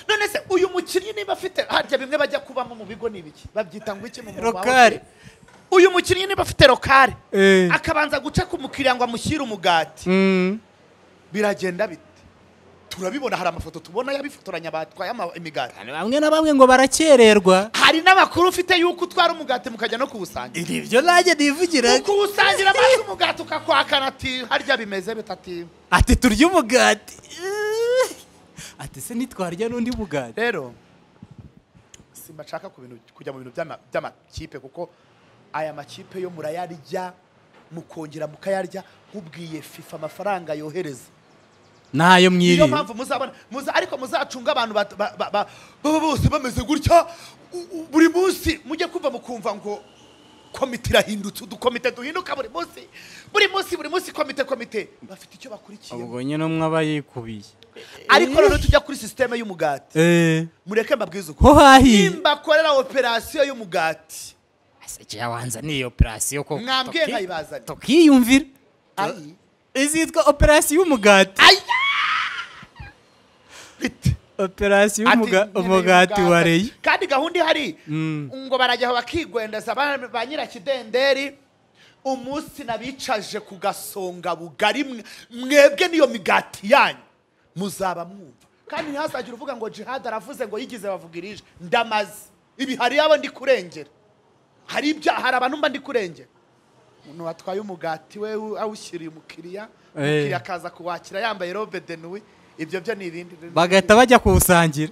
none se uyu mukinnyi niba afite harya bimwe bajya kubamo mu bigo ni ibiki babyita ngo iki mu mu rokari uyu mukinnyi niba afite rokare Eh. akabanza guca ku mukiriya ngo amushyire umugati Mm. biragenda bite turabibona hari amafoto tubona y'abifotoranya batwaye ama- imigati bamwe na bamwe ngo barakererwa hari n'amakuru ufite y'uko utwara umugati mukajya no kuwusangira ibyo nanjye nivugira ukuwusangira maze umugati ukakwakana ati harya bimeze bita ati ati turya umugati Eh. ati se nitwarya n'undi mugati rero simbashaka ku bintu- kujya mu bintu by'ama- by'amakipe kuko aya makipe yo murayarya mukongera mukayarya mubwiye fifa amafaranga yohereza ntayo niyo mwiriye mpamvu muzabona muza ariko muzacunga abantu bat- ba- ba- ba- baba bose bameze gutya u- u- buri munsi mujye kumva mukumva ngo komite irahindutse udukomite duhinduka buri munsi buri munsi buri munsi komite komite bafite icyo bakurikiye ubwo nyine umwe aba yikubiye ariko noneho tujya kuri sisiteme y'umugati Eh, mureke mbabwize uko ho hahiye nimba akorera operasiyo y'umugati ese jya wanza ni operasiyo ko mwambwiye tuki- nkayibazanye. tukiyumvira ayi izitwa operasiyo y'umugati aya bite operasiyo Ati, y'umuga- nyine umugati y'umugati. wa reyi kandi gahunda ihari Mm. ngo barajya aho bakigwendeza ba ba nyirakidenderi umunsi nabicaje ku gasonga bugari mwe- mwebwe n'iyo migati yanyu muzaba mwumva kandi ntihazagire uvuga ngo jihad aravuze ngo yigize bavuga irije ndamaze ibi hari yabo ndi kurengera hari ibya hari abantu mba ndi kurengera umuntu watwaye umugati we u- awushyiriye umukiriya Eh. umukiriya akaza kuwakira yambaye robe de nuit ibyo byo ni ibindi bagahita bajya kuwusangira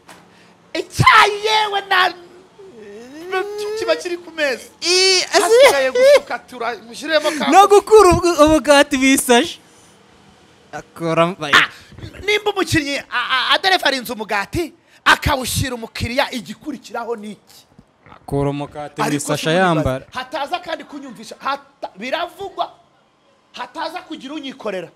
icyayi yewe na kiba kiri ku meza I- hasigaye gusuka turashyiremo ka no gukura ubw- ubugati bisaje akora Ah, nimba umukinnyi a- a- aderefarinze umugati akawushyira umukiriya igikurikiraho ni iki akura umugati mu Ariko isasha simubibaze. yambara hataza kandi kunyumvisha hata- biravugwa hataza kugira unyikorera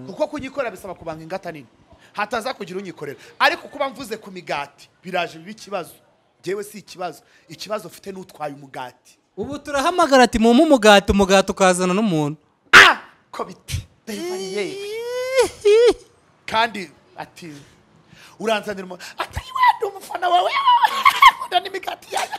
kuko kunyikorera bisaba kubanga ingata nini hataza kugira unyikorera ariko kuba mvuze ku migati biraje biba ikibazo njyewe si ikibazo ikibazo ufite n'utwaye umugati ubu turahamagara ati mumpe umugati umugati ukazana n'umuntu ah ko biti Delivery, yeah. kandi ati uranzanira umu atari wenda umufana wawe ukunda n'imigati yacu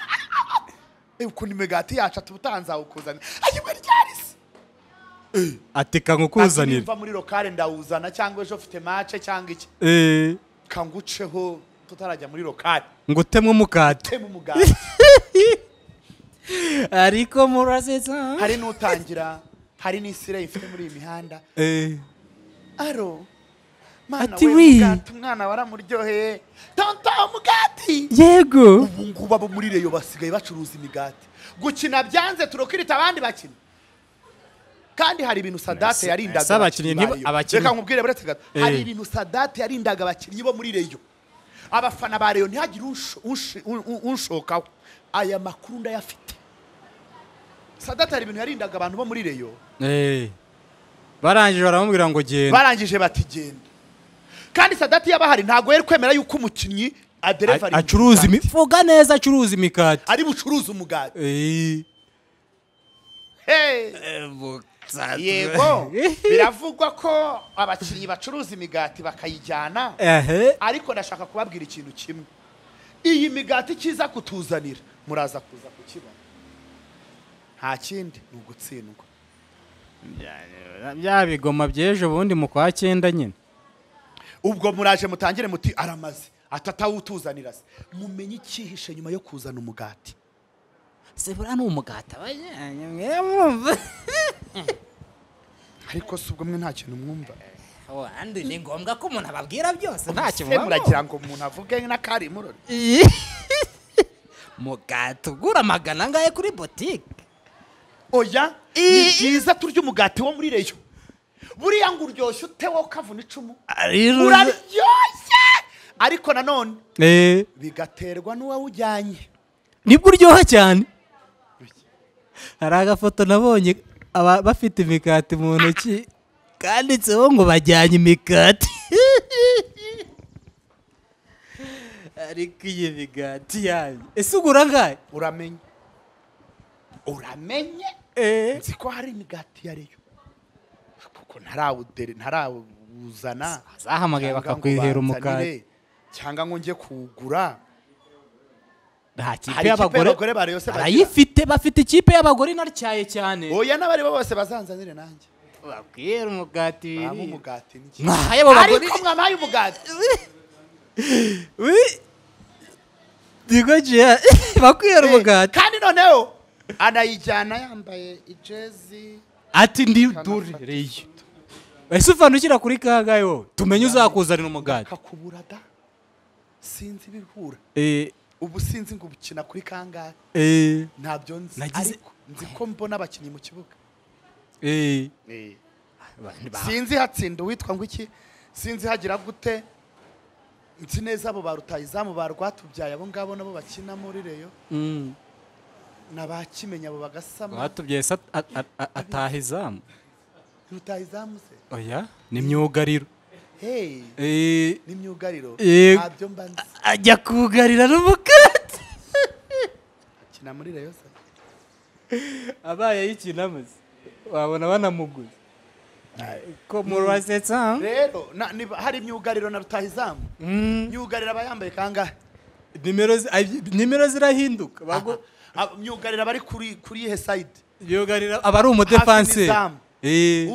Eh, ukunda imigati yacu ati utanzawe ukuzanira ayibwe ryarisi ati kankukuzanira mva muri lokale ndawuzana cyangwa ejo ufite mace cyangwa iki Eh, kanguceho tutarajya muri lokale ngo utemwe umugati temu umugati ariko muraziza hari n'utangira hari n'isireyi ifite muri iyi mihanda Eh, aro mana Ati we wi. mugati umwana waramuryoheye tonto umugati yego ubu ngubu abo muri reyo basigaye bacuruza imigati gukina byanze turokirita abandi bakina kandi hari ibintu sadate Ese- yarindaga ese abakinnyi abakinnyi ba ntiba- Rayon. abakinnyi- reka nkubwire buretse gato Eh. hari ibintu sadate yarindaga abakinnyi bo muri reyo abafana ba reyo ntihagire unsho- unshi- un- un- unshokaho aya makuru ndayafite sadate hari ibintu yarindaga abantu bo muri reyo Eh, barangije baramubwira ngo genda barangije bati genda kandi sadate y'abahari ntabwo yari kwemera yuko umukinnyi adereva acuruza imifuka neza acuruza imikati ari bucuruze umugati Eh, Hey! yego biravugwa ko abakinnyi bacuruza imigati bakayijyana ehe ariko ndashaka kubabwira ikintu kimwe iyi migati kiza kutuzanira muraza kuza kukibona nta kindi ni ugutsindwa bya bigoma by'ejo bundi mu kwa cyenda nyine ubwo muraje mutangire muti aramaze atatawutuzanira se mumenye icyihishe nyuma yo kuzana umugati se buriya ni umugati abajyanye mwumva ariko si ubwo mwe nta kintu mwumva Oh, andi ni ngombwa ko umuntu ababwira byose nta ntacyo kimubaho muragira ngo umuntu avuge n'akari murori Iyi. mugati ugura magana angahe kuri botike oya ni Ii. byiza turya umugati wo muri reyo buriya ngo uryoshye utewo kavuna icumu rero uraryoshye ariko nanone Eh, bigaterwa n'uwawujyanye nibwo uryoha cyane hari agafoto nabonye aba- bafite imikati mu ntoki kanditseho ngo bajyanye imikati ariko iyi migati yanyu ese ugura angahe uramenye uramenye Eh, nzi ko hari imigati ya reyo kuko ntarawudere ntarawuzana bazahamagaye cyangwa ngo bakakwihera umukati banzanire, cyangwa ngo njye kuwugura nta kipe Hari ikipe y'abagore y'abagore barayose bagira. barayifite bafite ikipe y'abagore inatyaye cyane oya n'abaribo bose bazanzanire nanjye bakwihera umugati mwaba wirira umugati n'iki mwahaye abo bagore ariko mwamaye umugati Wi- Digoje bakwihera Eh, umugati kandi noneho anayijyana yambaye ijezi ati ndi durereye ese uvana ukira kuri kangahe wowe tumenye uzakuzanira umugati kakubura da sinzi ibihura Eh, ubu sinzi ngo ubukina kuri kangahe eh, ntabyo nzi Nagize- ariko nzi ko mbona abakinnyi mu kibuga eh. sinzi hatsinda uwitwa ngo iki sinzi hagira gute nzi neza abo ba rutayizamu ba rwatubyaye abo ngabo nabo bakina muri reyo Mm. nabakimenya abo bagasama batubyaye se at- at- at- at- ataha izamu rutayizamu se oya ni myugariro hey Eh, n'imyugariro Eh. ntabyo mba nzi ajya kugarira n'umugati akina muri reyo se abaye ayikinamaze wabona banamuguze ko murasetsa rero na- niba hari imyugariro na rutahizamu myugariro aba yambaye kangahe nimero zi- ay- nimero zirahinduka bago- Aha. Aba- myugariro aba ari kuri kuri ihe sayidi yugarira aba ari Hafi umudefanse n'izamu.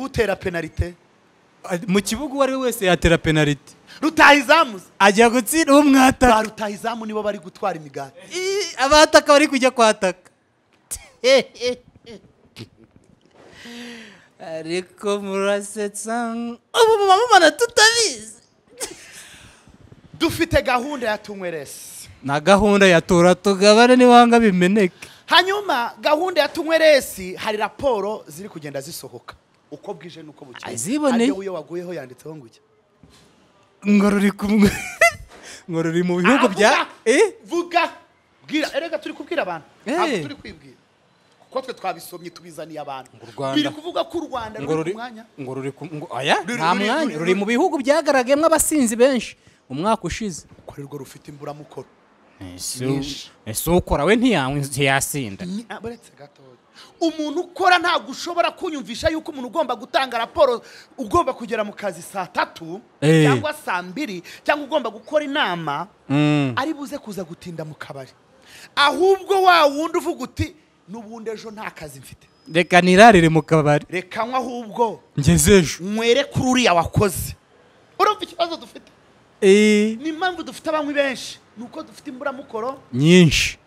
utera penalite mu kibuga uwo ari we wese yatera penaliti rutahizamu se. ajya gutsinda ba umwataka rutahizamu nibo bari gutwara imigati abataka bari kujya kwataka ariko murasetsa ubu mumamana tutabizi dufite gahunda ya tunyweresi na gahunda ya tora tugabane n'iwanga bimeneke hanyuma gahunda ya tunyweresi hari raporo ziri kugenda zisohoka uko bwije n'uko bukeye Aziboneye. Ariko iyo waguyeho yanditseho ngo iki ngo ruri kumwe ngo ruri mu bihugu bya eh vuga bwira erega turi kubwira abantu ntabwo Eh. turi kwibwira kuko twe twabisomye tubizaniye abantu Ngo u Rwanda- biri kuvuga ko u rwanda ngo ruri ruri ku mwanya ngo ruri ku ngo oya Ruri- nta ruri- mwanya ruri- ruri mu bihugu byagaragayemo abasinzi benshi umwaka ushize ko arirwo rufite imburamukoro Nyinshi. ese ukora we ntiyanywe ntiyasinda Ni- ah, buretse gatoya umuntu ukora ntabwo ushobora kunyumvisha yuko umuntu ugomba gutanga raporo ugomba kugera mu kazi saa tatu Eh. cyangwa saa mbiri cyangwa ugomba gukora inama Mm. ari buze kuza gutinda mu kabari ahubwo wa wundi uvuga uti n'ubundi ejo nta kazi mfite reka nirarire mu kabari reka nywa ahubwo ngeze ejo mwere kuri uriya wakoze urumva ikibazo dufite Eh, ni impamvu dufite abanywi benshi ni uko dufite imburamukoro nyinshi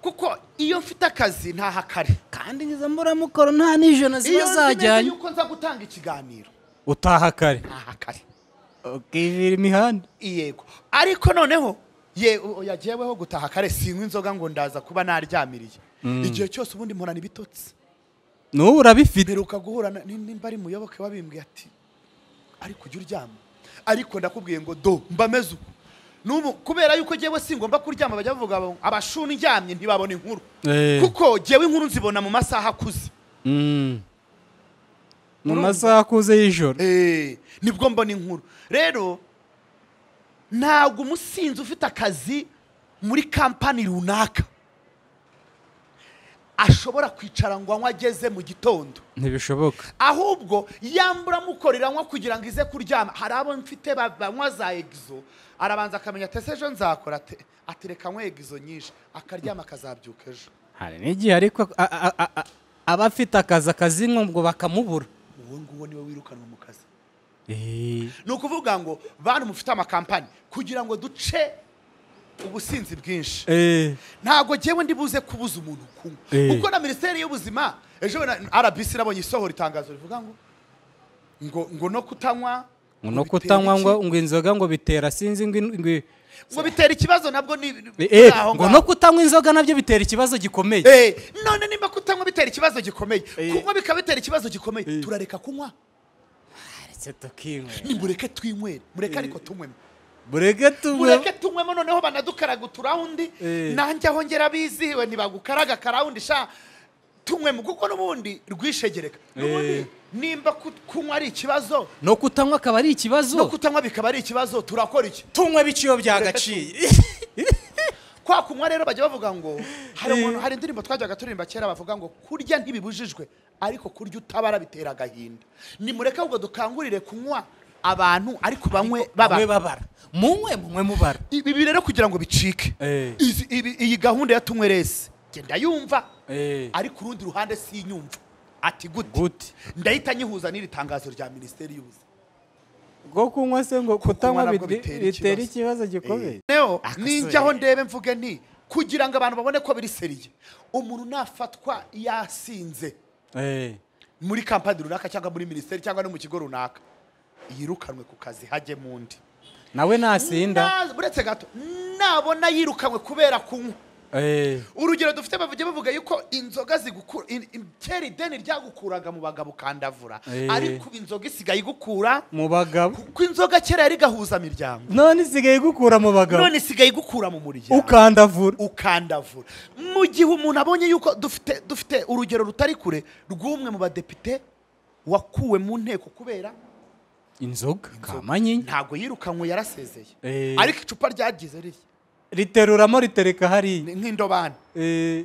kuko iyo mfite akazi ntahakare kandi izo mburamukoro nta iyo nijoro ziba nzi neza zajyanye yuko nza gutanga ikiganiro utaha kare ntahakare ukivira imihanda yego ariko noneho ye o- oya jyeweho gutaha kare sinywa inzoga ngo ndaza kuba naryamiriye igihe cyose ubundi mporana ibitotsi n'ubu urabifite mperuka guhura na- ni- nimba ari muyoboke wabimbwiye ati ariko ujya uryama ariko ndakubwiye ngo do mba meze uku N'ubu kubera yuko jyewe singomba kuryama bajya bavuga ngo abashuni ndyamye ntibabona inkuru Eh. kuko jyewe inkuru nzibona mu masaha akuze Mm. mu Urumva? masaha akuze y'ijoro Eh, nibwo mbona inkuru rero ntabwo umusinzi ufite akazi muri kampani runaka ashobora kwicara ngo anywe ageze mu gitondo ntibishoboka ahubwo yambura amukorera anywa kugira ngo ize kuryama hari abo mfite ba- banywa za egizo arabanza akamenya ati ese ejo nzakora ate ati reka anywe egizo nyinshi akaryama akazabyuka ejo hari n'igihe ariko a- a- a- a- aba afite akazi akazinywa ngo bakamubura uwo nguwo niwe wirukanwa mu kazi ni ukuvuga ngo bantu mufite amakampani kugira ngo duce ubusinzi bwinshi ntabwo jyewe ndi buze kubuza umuntu kunywa Eh. kuko na minisiteri y'ubuzima ejo na- rbc nabonye isohora itangazo rivuga ngo ngo ngo no kutanywa ngo no bitera kutanywa iki? ngo ngo inzoga ngo bitera sinzi ngo in- ngo i- ngo bitera ikibazo nabwo ni eh, aho ngo ngaho. no kutanywa inzoga nabyo bitera ikibazo gikomeye Eh, none nimba kutanywa bitera ikibazo gikomeye kunywa bikaba bitera ikibazo gikomeye turareka kunywa Aretse tukinywe. nimureke twinywere mureke ariko tunywemo burege tunywe mureke tunywemo noneho banadukaraga uturawundi Eh. nanjye aho ngera bizihiwe ntibagukaraga akarawundi sha tunywemo kuko n'ubundi rwishegereka n'ubundi nimba ku- kunywa ari ikibazo no kutanywa akaba ari no ikibazo kutanywa bikaba ari ikibazo turakora iki tunywe biciyo byagaciye kwa kunywa rero bajya bavuga ngo hari umuntu hari indirimbo twajyaga turirimba kera bavuga ngo kurya ntibibujijwe ariko kurya utabara bitera agahinda nimureke ahubwo dukangurire kunywa abantu ariko banywe bamwe baba babara munywe munywe mubara ibi rero kugira ngo bicike Eh. Izi- ibi- iyi gahunda ya tumwe resi genda yumva Eh. ariko urundi ruhande si inyumva ati gute gute ndahita nyihuza n'iri tangazo rya minisiteri y'ubuzima bwo kunywa se ngo kutanywa nabwo bit- bitera bitera ikibazo. ikibazo gikomeye rero Akasore. ninjyaho ndebe mvuge nti kugira ngo abantu babone ko biri seriye umuntu nafatwa yasinze Eh, muri kampani runaka cyangwa muri minisiteri cyangwa no mu kigo runaka yirukanwe ku kazi hajyemo undi nawe nasinda Na- uretse gato nabona yirukanwe kubera kunywa Eh, urugero dufite bavuga bavuga yuko inzoga zigukura in- in- kera ideni ryagukuraga mu bagabo ukandavura Eh. ariko ubu inzoga isigaye igukura mu bagabo kuko inzoga kera yari igahuza imiryango none isigaye igukura mu bagabo none isigaye igukura mu muryango ukandavura ukandavura mu gihe umuntu abonye yuko dufite dufite urugero rutari kure rw'umwe mu badepite wakuwe mu nteko kubera inzoga kamanyinya ntabwo yirukanwe yarasezeye Eh. ariko icupa ryagize riri riteruramo ritereka hariya ni nk'indobani Eh,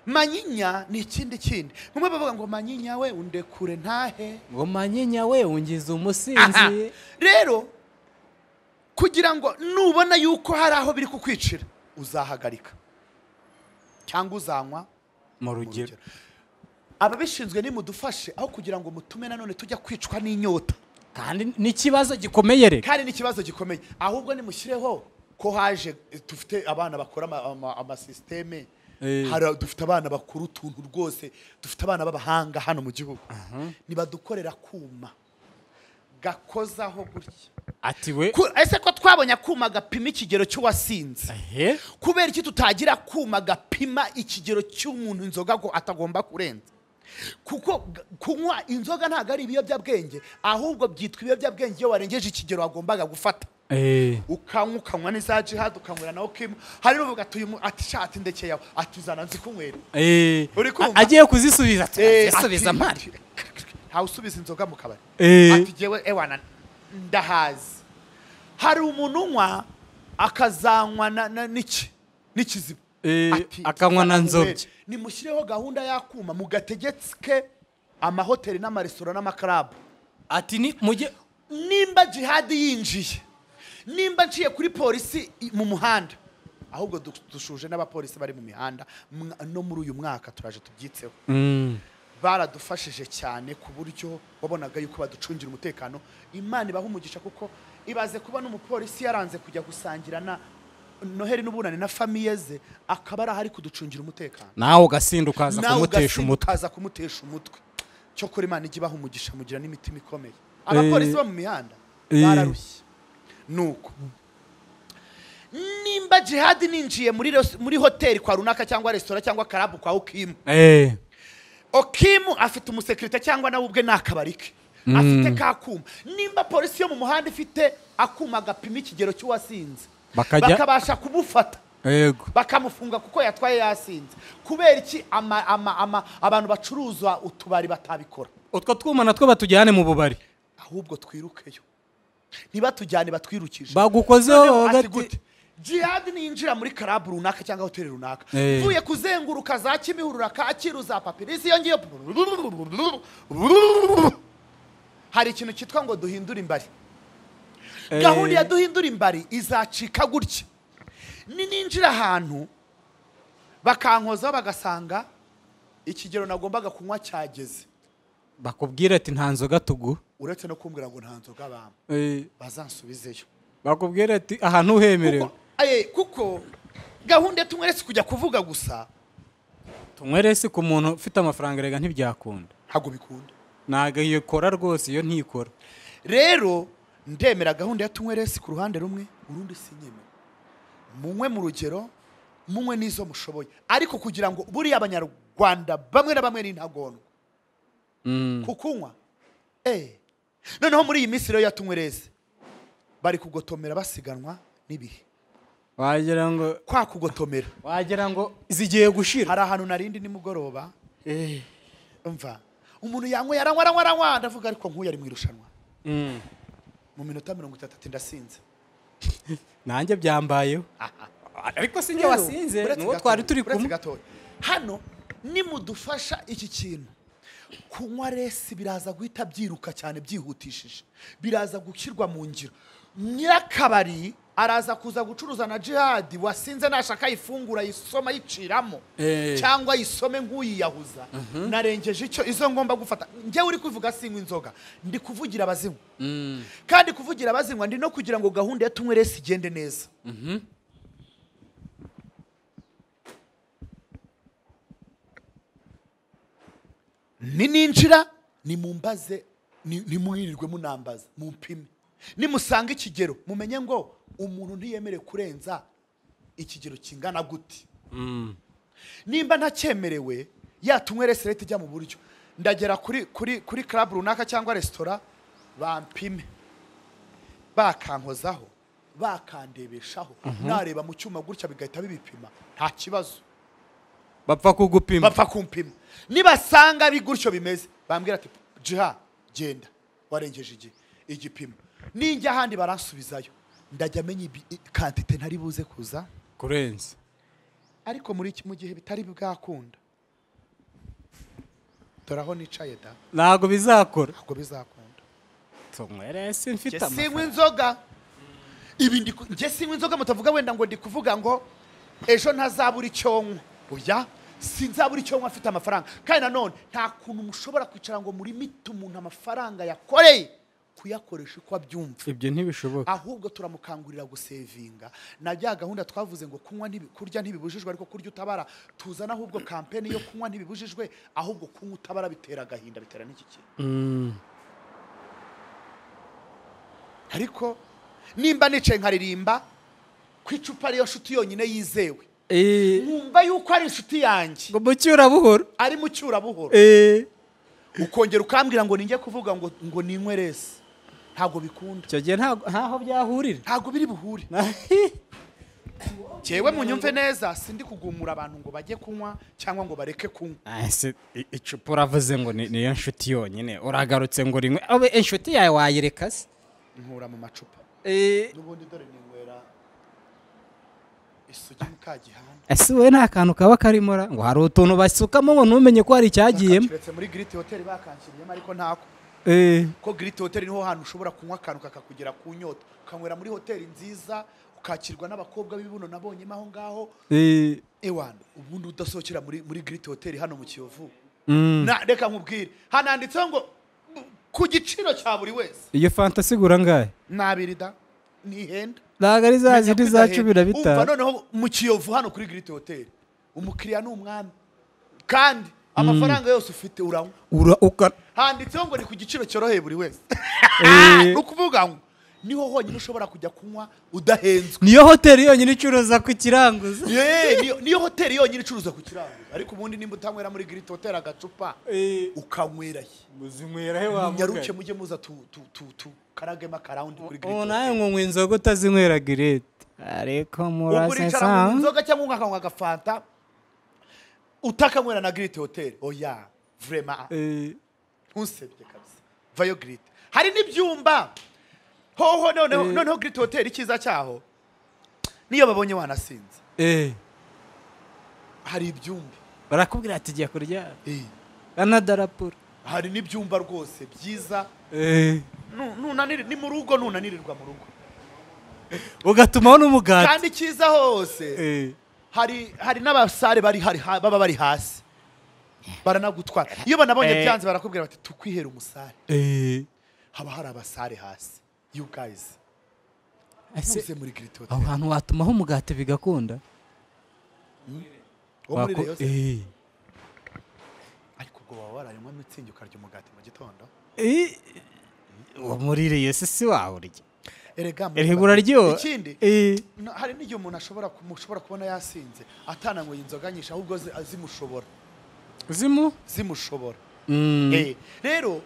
manyinya ni ikindi kindi bamwe bavuga ngo manyinya we undekure ntahe ngo manyinya we ungize Aha. umusinzi rero kugira ngo nubona yuko hari aho biri kukwicira uzahagarika cyangwa uzanywa mu rugero ababishinzwe nimudufashe aho kugira ngo mutume nanone tujya kwicwa n'inyota kandi n'ikibazo gikomeye rero kandi n'ikibazo gikomeye ahubwo nimushyireho ko haje eh, dufite abana bakora ama- ama- amasisiteme Eh. hari- dufite abana bakora utuntu rwose dufite abana b'abahanga hano mu gihugu nibadukorera akuma gakozaho gutya ati we Ku- ese ko twabonye akuma gapima ikigero cy'uwasinze ehe kubera iki tutagira akuma gapima ikigero cy'umuntu inzoga ngo atagomba kurenza kuko g- kunywa inzoga ntabwo ari ibiyobyabwenge ahubwo byitwa ibiyobyabwenge iyo warengeje ikigero wagombaga gufata Eh, ukanywa ukanywa n'iza jihadi ukanywera nawe ukimwa hari n'uvuga ati uyu mu- ati shati ndekeyaho ati uzana nzikunywera eh, Uri kumva? a- agiye kuzisubiza ati, Eh, "Nzisubiza ati- mpari ntawe usubiza inzoga mu kabari Eh. ati jewe ewana ndahazi hari umuntu unywa akazanywa na- na- n'iki n'ikizibu Eh, Ati, akanywa na "Nzananywere." nzobya. nimushyireho gahunda y'akuma mugategetswe amahoteli n'amaresitora n'amakarabu ati ni mujye nimba jihadi yinjiye nimba nciye kuri polisi i- mu muhanda ahubwo du- dushuje n'abapolisi bari mu mihanda mwa- no muri uyu mwaka turaje tubyitseho Mm, baradufashije cyane ku buryo wabonaga yuko baducungira umutekano imana ibaha umugisha kuko ibaze kuba n'umupolisi yaranze kujya gusangira na noheli n'ubunani na famiye ze akaba ari ahari kuducungira umutekano nawe ugasinda ukaza nawe kumutesha ugasinda umutwe ukaza kumutesha umutwe cyokora imana ijya ibaha umugisha mugira n'imitima ikomeye abapolisi bo mu mihanda Eh. bararushye nuko nimba jihadi ninjiye muri res- muri hoteli kwa runaka cyangwa resitora cyangwa karabu kwa ukimu Eh, okimu afite umusekirite cyangwa nawe ubwe ni akabari ke afite ka kuma nimba polisi yo mu muhanda ifite akuma gapima ikigero cy'uwasinze Bakajya- bakabasha kumufata yego bakamufunga kuko yatwaye yasinze kubera iki ama, ama, ama, abantu bacuruza utubari batabikora utwo twuma natwo batujyane mu bubari ahubwo twirukeyo ntibatujyane batwirukishe bagukozeho Noneho ati hagati gute jihadi ninjira muri karabu runaka cyangwa hoteli runaka Eh. mvuye kuzenguruka za kimihurura kacyiru za papirisi iyo ngiyo hari ikintu cyitwa ngo duhindure imbari gahunda ya duhindura imbari izacika gutya ni ninjira ahantu bakankozaho bagasanga ikigero nagombaga kunywa cyageze bakubwira ati nta nzoga tugu uretse no kumbwira ngo nta nzoga bampa bazansubizeyo bakubwira ati ahantu uhemerewe Kuko- aye, kuko gahunda tumweretse kujya kuvuga gusa tunyweresi ku muntu ufite amafaranga erega ntibyakunda ntabwo bikunda ntabwo iyo ikora rwose iyo ntikora rero ndemera gahunda ya tunywe resi ku ruhande rumwe urundi sinyemera munywe mu rugero munywe n'izo mushoboye ariko kugira ngo buriya abanyarwanda bamwe na bamwe ni intagondwa ku kunywa eee noneho muri iyi minsi rero ya tunywe resi bari kugotomera basiganwa n'ibihe wagira ngo kwa kugotomera wagira ngo zigiye gushira hari ahantu narindi nimugoroba mva umuntu yanyweye aranywa aranywa aranywa ndavuga ariko nk'uyu ari mu irushanwa Mm. mu minota mirongo itatu ati ndasinze nanjye byambayeho ariko si njye Rero, wasinze uretse nuwo gatoya, twari turi uretse kumwe gatoya. hano nimudufasha iki kintu kunywa resi biraza guhita byiruka cyane byihutishije biraza gushyirwa mu ngiro nyirakabari araza kuza gucuruza na jihadi wasinze nashaka ayifungura ayisoma ayiciramo Eh. cyangwa ayisome nk'uyiyahuza narengeje icyo izo ngomba gufata njyewe uri kuvuga sinywa inzoga ndi kuvugira abazinywa kandi kuvugira abazinywa ndi no kugira ngo gahunda ya tunywe resi igende neza nininjira nimumbaze ni- nimwirirwe munambaza mumpime nimusanga ikigero mumenye ngo umuntu ntiyemere kurenza ikigero kingana gute nimba ntakyemerewe yatunywe reserete ijya mu buryo ndagera kuri kuri kuri club runaka cyangwa resitora bampime bakankozaho bakandebeshaho nareba mu cyuma gutya bigahita bibipima nta kibazo bapfa kugupima bapfa kumpima nibasanga bi gutyo bimeze bambwira ati jiha genda warengeje igi igipimo ninjya ahandi baransubizayo ndajya menya ibi- i- kantite ntari buze kuza kurenza ariko muri iki mu gihe bitari bwakunda dore aho nicaye da ntabwo bizakora ntabwo bizakunda tunywerese mfite Njye sinywa amafaranga inzoga ibi ndi ku- njye sinywa inzoga mutavuga wenda ngo ndi kuvuga ngo ejo ntazabura icyo nywa oya sinzabura icyo nywa afite amafaranga kandi nanone nta kuntu mushobora kwicara ngo muri miti umuntu amafaranga yakoreye kuyakoresha uko abyumva ibyo ntibishoboka ahubwo turamukangurira gusevinga na bya gahunda twavuze ngo kunywa ntibi- kurya ntibibujijwe ariko kurya utabara tuzana ahubwo kampeni yo kunywa ntibibujijwe ahubwo kunywa utabara bitera agahinda bitera n'iki kintu ariko nimba nicaye nkaririmba ku icupa ariyo nshuti yonyine yizewe Eh, nkumva yuko ari inshuti yanjye ngo mucyura buhoro ari mu cyurabuhoro Eh, ukongera ukambwira ngo ninjye kuvuga ngo ngo ninywe resi ntabwo bikunda icyo gihe ntago- ntaho byahurira ntabwo biri buhure Jewe munyumve neza sindi kugumura abantu ngo bajye kunywa cyangwa ngo bareke kunywa Ah, se, i- icupa uravuze ngo ni- niyo nshuti yonyine uragarutse ngo rimwe abe inshuti yawe wayireka se nkura mu macupa Eh, n'ubundi dore ninywera isugi mukagihana ese wowe nta kantu kaba karimo ra? ngo hari utuntu basukamo ngo ntumenye ko hari icyagiyemo kiretse muri giriti hoteli bakanshyiriyemo ariko ntako Eh, ko giriti hoteli niho hantu ushobora kunywa akantu kakakugera ku nyota ukanywera muri hoteli nziza ukakirwa n'abakobwa b'ibibuno nabonyemo aho ngaho eh, ewana ubundi udasohokera muri muri giriti hoteli hano mu kiyovu mm. Na- reka nkubwire hananditseho ngo ku giciro cya buri wese iyo fanta sigura ngahe nabiri da nihenda ntabwo ari za zindi za cumi na Umva bitanu noneho mu kiyovu hano kuri giriti hoteli umukiriya ni umwami kandi amafaranga yose ufite uranywa ura uka handitseho ngo ni ku giciro cyoroheye buri wese ni Eh. ukuvuga ngo niho honyine ushobora kujya kunywa udahenzwe niyo hoteli yonyine icuruza ku kiranguza Eh, niyo- niyo hoteli yonyine icuruza ku kirango ariko ubundi nimba utanywera muri giriti hoteli agacupa Eh. ukanywerayo muzinywera he nyaruke mujye muza tu- tu- tu- tukaragemo akarawundi kuri giriti ubu nawe hoteli nkonywa inzoga utazinywera girete ariko ubwo uricara mu murasesa nzoga cyangwa ukakanywa agafanta utakanywera na giriti hoteli oya vrema Eh, ntusebye kabisa vayo giriti hari n'ibyumba hoho noneho Eh. noneho giriti hoteli icyiza cyaho niyo babonye wanasinze eh, hari ibyumba barakubwira ati jya kuryama Eh, anadarapura hari n'ibyumba rwose byiza Eh, Nu- nunanir- ni mu rugo nunanirirwa mu rugo ugatumaho n'umugati kandi icyiza hose Eh, hari hari n'abasare bari hari ha- baba bari hasi baranagutwara iyo banabonye Eh. byanze barakubwira bati tukwihera umusare eh, haba hari abasare hasi you guys ese muze muri giriti hoteli aho hantu watumaho umugati bigakunda wo muri Wako- Rayon Sports. Eh, ariko ubwo waba waranywa mitsingi ukarya umugati mu gitondo muri iyo sisi wawe urya erega muri- erega uraryoha ikindi Eh, no- hari n'igihe umuntu ashobora ku- mushobora kubona yasinze atananyweye inzoga nyinshi ahubwo zi- zimushobora zimu zimushobora Mm, Eh, rero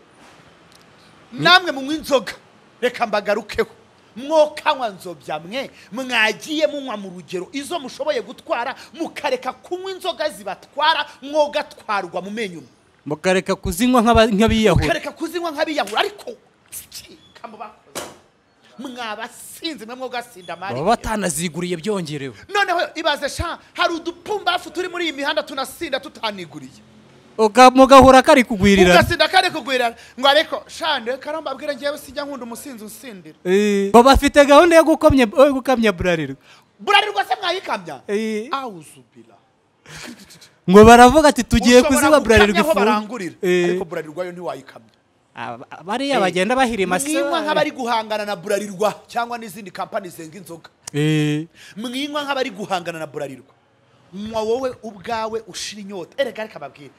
namwe munywa inzoga reka mbagarukeho mwokanywa nzobya mwe mwagiye munywa mu rugero izo mushoboye gutwara mukareka kunywa inzoga zibatwara mwogatwarwa mu menyo mukareka kuzinywa nk'aba- nk'abiyahura mukareka kuzinywa nk'abiyahura ariko sika mu bakoze mwabasinzi mwe mwogasinda amari baba batanaziguriye byongerewe noneho ibaze sha hari udupumbafu turi muri iyi mihanda tunasinda tutaniguriye Uga- mugahora kari kugwirirana ugasinda kare kugwirana ngo ariko sha ndebe karamba abwira ngewe sijya nkunda umusinzi unsindira Eh, baba bafite gahunda yo gukomya yo gukamya burarirwa burarirwa se mwayikamya Eh, awuzubira ngo baravuga ati tugiye kuziba burarirwa aho ifu barangurira Eh. ariko burarirwa yo ntiwayikamya Aba- bariya bagenda bahirima mwinywa nk'abari guhangana na burarirwa cyangwa n'izindi kampani zenga inzoga Eh, mwinywa nk'abari guhangana na burarirwa mwa wowe ubwawe ushira inyota erega reka babwire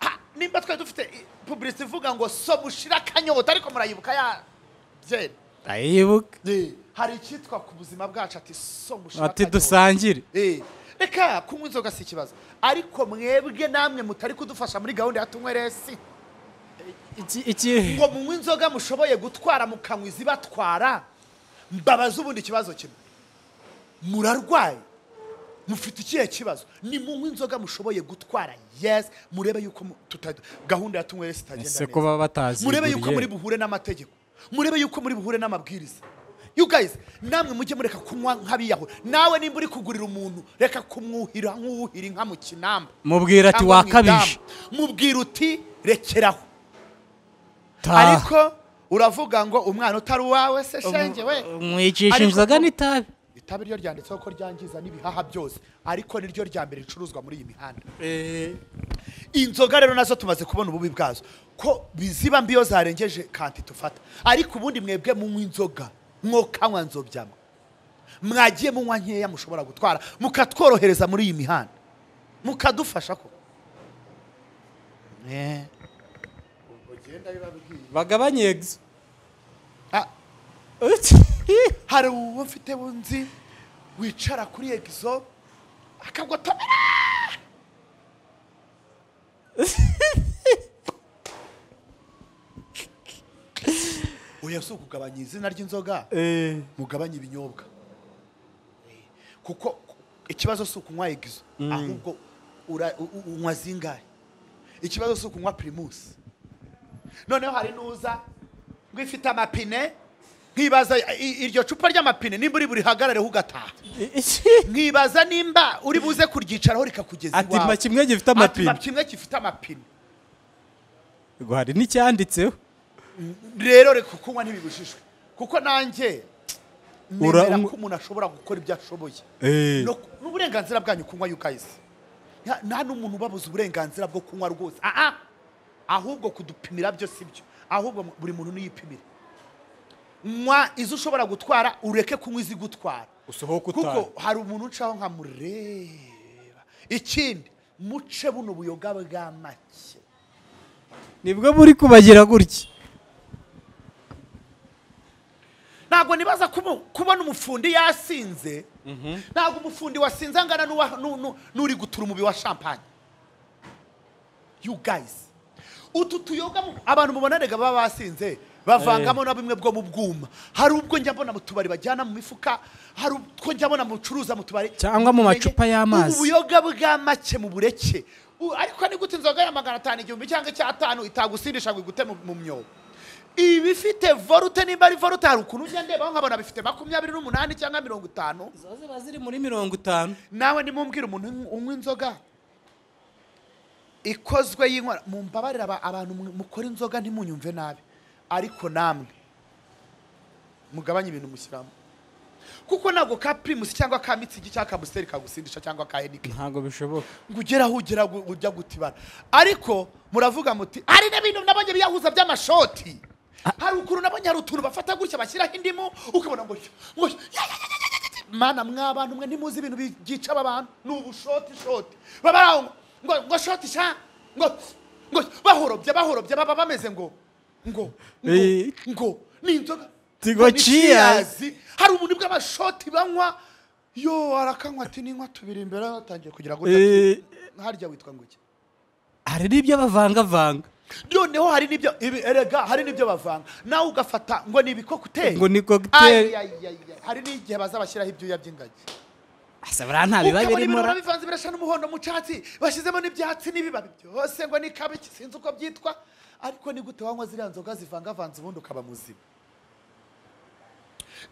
Ah, nimba twari dufite i- publicity ivuga ngo soba ushira akanyota ariko murayibuka ya byera ndayibuka hari icyitwa ku buzima bwacu ati soba ushira ati akanyota." dusangire Eh, reka kunywa inzoga si ikibazo ariko mwebwe namwe mutari kudufasha muri gahunda ya tunyweresi Iki- iki- ngo munywe inzoga mushoboye gutwara mukanywa izibatwara mbabaza ubundi ikibazo kimwe murarwaye mufite ikihe kibazo ni munywe inzoga mushoboye gutwara yes murebe yuko mu- tuta- gahunda ya tunyweresi ese itagenda ko neza baba bataziguriye murebe yuko muri buhure n'amategeko murebe yuko muri buhure n'amabwiriza you guys namwe mujye mureka kunywa nk'abiyahura nawe nimba uri kugurira umuntu reka kumwuhira nk'uwuhira inka mu kinamba mubwira ati cyangwa mu wakabije idamu. mubwira uti rekeraho taha ariko uravuga ngo umwana utari uwawe se shenge we mwicisha Ariko- inzoga n'itabi itabi ryo ryanditseho ko ryangiza n'ibihaha byose ariko niryo rya mbere ricuruzwa muri iyi mihanda inzoga rero nazo tumaze kubona ububi bwazo ko biziba mbi iyo zarengeje kanti tufata ariko ubundi mwebwe munywa inzoga mwokanywa nzobyamo mwagiye munywa nkeya mushobora gutwara mukatworohereza muri iyi mihanda mukadufasha ko Eh. bagabanye egisi Ah, hari uwo mfite wunzi wicara kuri egizo akagotomera oya si ukugabanya izina ry'inzoga mugabanye ibinyobwa kuko ikibazo si ukunywa egizo ahubwo ura- u- u- unywa zingahe ikibazo si ukunywa pirimusi noneho hari n'uza ngo ifite amapine nkibaza i- i- iryo cupa ry'amapine nimba uri burihagarareho ugataha nkibaza nimba uri buze kuryicaraho rikakugeza ati iwawe. mpa kimwe gifite Ati, amapine mpa kimwe gifite amapine ngo hari n'icyanditseho rero reka kunywa ntibibujijwe kuko nanjye Ura- nemera ko umuntu ashobora gukora ibyo ashoboye Eh. No- ni uburenganzira bwanyu kunywa yukayisi nta nta n'umuntu ubabuza uburenganzira bwo kunywa rwose aha ahubwo kudupimira byo si byo ahubwo mu- buri muntu niyipimire nywa izo ushobora gutwara ureke kunywa izigutwara usohoke kuko hari umuntu ncaho nkamureba ikindi muce buno buyoga bwa make nibwo muri kubagira gutya ntabwo nibaza kubu- kubona umufundi yasinze ntabwo umufundi wasinze angana n'uwa- n'u- n'u- n'uri gutura umubi wa champagne you guys utu tuyoga mu- abantu mubona rega baba basinze bavangamo na bimwe bwo mu bwuma hari ubwo njya mbona mu tubari bajyana mu mifuka hari ubwo njya mbona mucuruza mu tubari Cyangwa mu Mumenye, macupa y'amazi. ubu buyoga bwa make mu bureke U- ariko ni gute inzoga ya magana atanu igihumbi cyangwa icyatanu itagusindisha ngo igute mu- mu myobo ibifite vorute nimba ari vorute hari ukuntu ujya ndebaho nkabona bifite makumyabiri n'umunani cyangwa mirongo itanu ziba ziri muri mirongo itanu nawe nimumbwira umuntu unywa- unywa inzoga ikozwe y'inkorano mumbabarira aba- abantu mwe- mukora inzoga ntimunyumve nabi ariko namwe mugabanye ibintu mushyiramo kuko ntabwo ka pirimusi cyangwa ka mitsingi cyangwa ka busiteri kagusindisha cyangwa ka henikeni ntabwo bishoboka ngo ugeraho ugera gu- ujya gutibara ariko muravuga muti hari n'ibintu nabonye biyahuza by'amashoti hari ukuntu nabonye hari utuntu bafata gutya bashyiraho indimu ukabona ngo ngo ya, ya, ya, ya, ya, ya, ya. mana mwa bantu mwe ntimuzi ibintu byica aba bantu ni ubushoti shoti baba bari aho ngo ngo ngo shoti sha ngo ngo bahorobye bahorobye baba bameze ngo ngo ngo Eh. ngo ni inzoga Tigo ngo ni cheers. cheers. hari ubundi bw'abashoti banywa yo arakanywa ati ninywa tubiri imbere atangiye kugira ngo Eh. harya witwa ngo iki hari n'ibyo bavangavanga noneho hari n'ibyo ibi- erega hari n'ibyo bavanga nawe ugafata ngo ni ibikokuteri ngo ni Ayi, ayi, cocktail ayi, ayi. hari n'igihe bazabashyiraho ibyuya by'ingagi asa buriya nta biba ukabona birimo ibintu ra- bivanze birasa n'umuhondo mu cyatsi bashyizemo n'ibyatsi n'ibibabi byose ngo ni kabe sinzi uko byitwa ariko ni gute wanywa ziriya nzoga zivangavanze ubundi ukaba muzima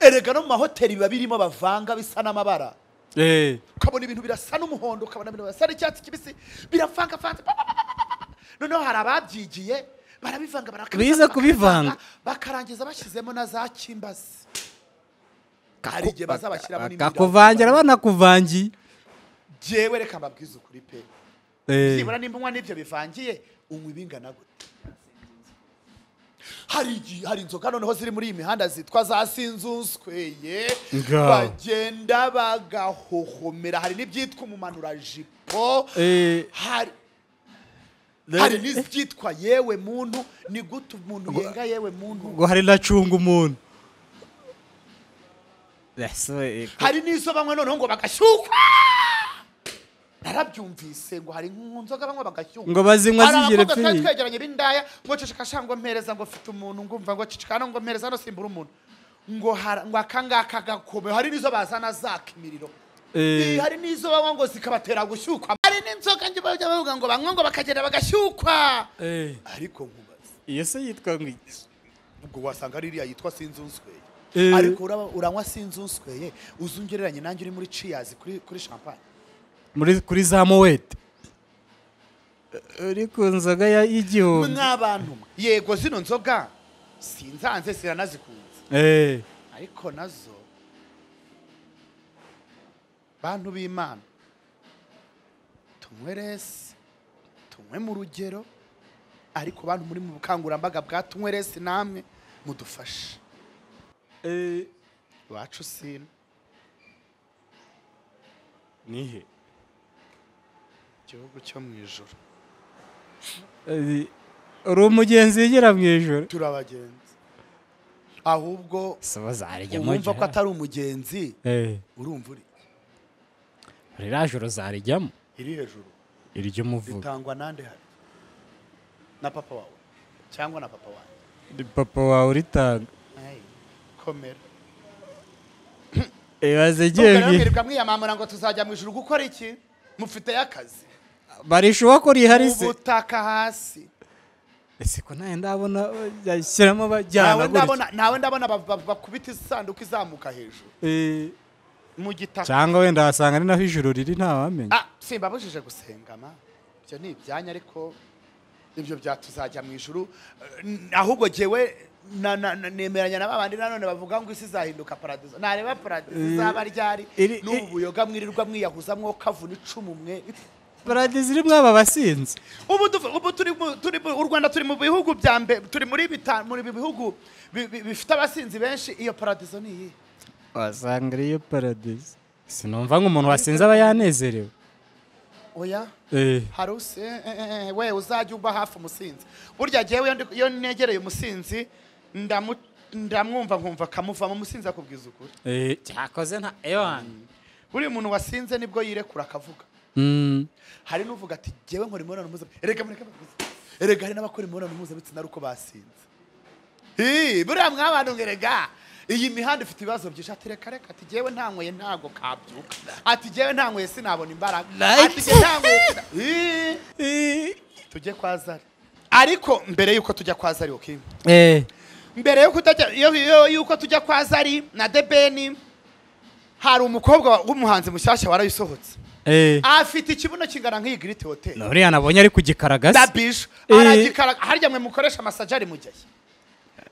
erega no mu mahoteli biba birimo bavanga bisa n'amabara Eh, ukabona ibintu birasa n'umuhondo ukabona ibintu birasa n'icyatsi kibisi biravangavanze pa, pa, pa, pa, pa, pa, pa. noneho hari ababyigiye barabivanga barakabivanga, Bize bakabivanga, kubivanga. bakarangiza bashyizemo na za kimbazi hari igihe bazabashyiramo bakakuvangira banakuvangiye jewe reka mbabwize ukuri pe Eh, byibura nimba unywa n'ibyo bivangiye unywa ibingana gute hari igi- hari inzoga noneho ziri muri iyi mihanda zitwa za sinzunzweye Nga. bagenda bagahohomera hari n'ibyitwa umumanurajipo Eh. hari hari n'ibyitwa yewe muntu ni gute umuntu yenga yewe muntu ngo hari nacunga umuntu Ese we, eh, hari n'izo banywa noneho ngo bagashyukwa narabyumvise ngo hari nzoga banywa bagashyukwa ngo bazinywa hari zigire abakobwa twari pfiri twegeranye b'indaya ngo ceceka sha ngo mpereza ngo mfite umuntu ngumva ngo ceceka no ngo mpereza hano simbura umuntu ngo hara- ngo aka ngaka gakomeye hari n'izo bazana zaka imiriro Eh. Eh, hari n'izo banywa ngo zikabatera gushyukwa hari n'inzoka njye bajya bavuga ngo banywa ngo bakagenda bagashyukwa Eh, ariko nkubaza iyo se yitwa ngo iki? ubwo wasanga ririya yitwa sinzunzweye Eh. ariko uraba- uranywa sinzunzweye uzi ungereranye nanjye uri muri ciyazi kuri kuri champagne muri kuri za mowete uri ku nzoga ya- y'igihumbi mw'abantu mwe yego zino nzoga sinzanze siranazikunze Eh, ariko nazo bantu b'imana tunywe resi tunywe mu rugero ariko bantu muri mu bukangurambaga bwa tunywe resi namwe mudufashe eh, iwacu sino nihe igihugu cyo mu ijoro Eh, uri umugenzi yigira mu ijoro turabagenzi ahubwo soba zarya uwumva ko atari umugenzi urumva uri ririya joro zarijyamo iri hejuru iry'umuvugo ritangwa nande hari na papa wawe cyangwa na papa wawe ni papa wawe uritanga Ayi, komera ibaze Nubwo rero igihe mwirirwa mwiyamamura ngo tuzajya mu ijuru gukora iki mufiteyo akazi barishuba ko rihari se ubutaka hasi ese ko nawe ndabona yashyiramo nawe bajyana gutya ndabona nawe ndabona ba- ba- bakubita isanduku izamuka hejuru Eh, mu gitaka cyangwa wenda wasanga ari naho ijoro riri ntawamenya Ah, simbabujije gusenga ma ibyo ni ibyanya ariko ibyo byatuzajya mu ijuru Eh, n- ahubwo jewe na- na- na- nemeranya na babandi nanone bavuga ngo isi izahinduka paradizo nareba paradizo izaba ryari iri- n'ubu buyoga mwirirwa mwiyahuza mwo kavuna icumu mwe paradizo irimo aba basinzi ubu duv- ubu turi mu- turi mu- u rwanda turi mu bihugu bya mbere turi muri bitanu muri ibi bihugu bi- bi- bifite abasinzi benshi iyo paradizo ni iyi wasanga ariyo paradizo sinumva nk'umuntu wasinze aba yanezerewe oya Eh, hari usi eh, eh, eh, we uzajya uba hafi umusinzi burya jyewe iyo ndi- iyo negereye umusinzi ndamu- ndamwumva nkumva akamuvamo umusinzi akubwiza ukuri eh, cyakoze nta ewani buriya umuntu wasinze nibwo yirekura akavuga Mm, hari n'uvuga ati jyewe nkora imibonano mpuzabitsina erega mureke mbavuze. erega hari n'abakora imibonano mpuzabitsina ari uko basinze Ii, buriya mwabantu ngo erega iyi mihanda ifite ibibazo byinshi ati reka reka ati jyewe ntanyweye ntago kabyuka ati jyewe ntanyweye sinabona imbaraga ati jye ntanyweye sina- Ii, eh, tujye kwa zari ariko mbere y'uko tujya kwa zari okay? eh, mbere y'uko utajya- yo- yo- y'uko tujya kwa zari na debeni hari umukobwa w'umuhanzi mushyashya warayisohotse eh. afite ikibuno kingana nk'iyi giriti hoteli nuriya nabonye ari ku na gikaragasi bisho Eh. aragikaraga harya mwe mukoresha amasajari mugehe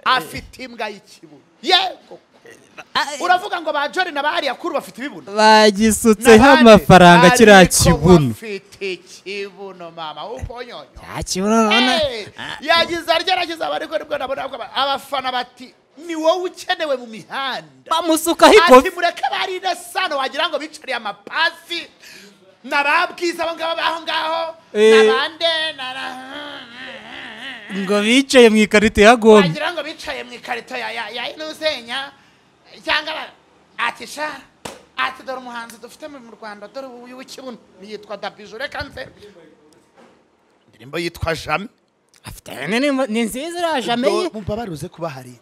afite imbwa y'ikibuno yego uravuga ngo ba jori na ba ariyakuru bafite ibibuno bagisutseho N'abandi amafaranga kiriya ariko kibuno bafite ikibuno mama uponyonyo cya kibuno urabona yagize aryaragize abariko nibwo nabona ko aba- abafana bati ni wowe ukenewe mu mihanda bamusukaho ati ikofi mureke barinde sano wagira ngo bicariye amapasi nababwiza abo ngabo aho ngaho Eh. nabande na- na- ngo bicaye mu ikarito ya gombe wagira ngo bicaye mu ikarito ya ya ya inuzenya cyangwa ba- ati sha ati dore umuhanzi dufite mu rwanda dore uyu w'ikibuno yitwa dabiju reka nze indirimbo yitwa jame afite ni- ni nziza iriya jame ye mumva baruze kuba hari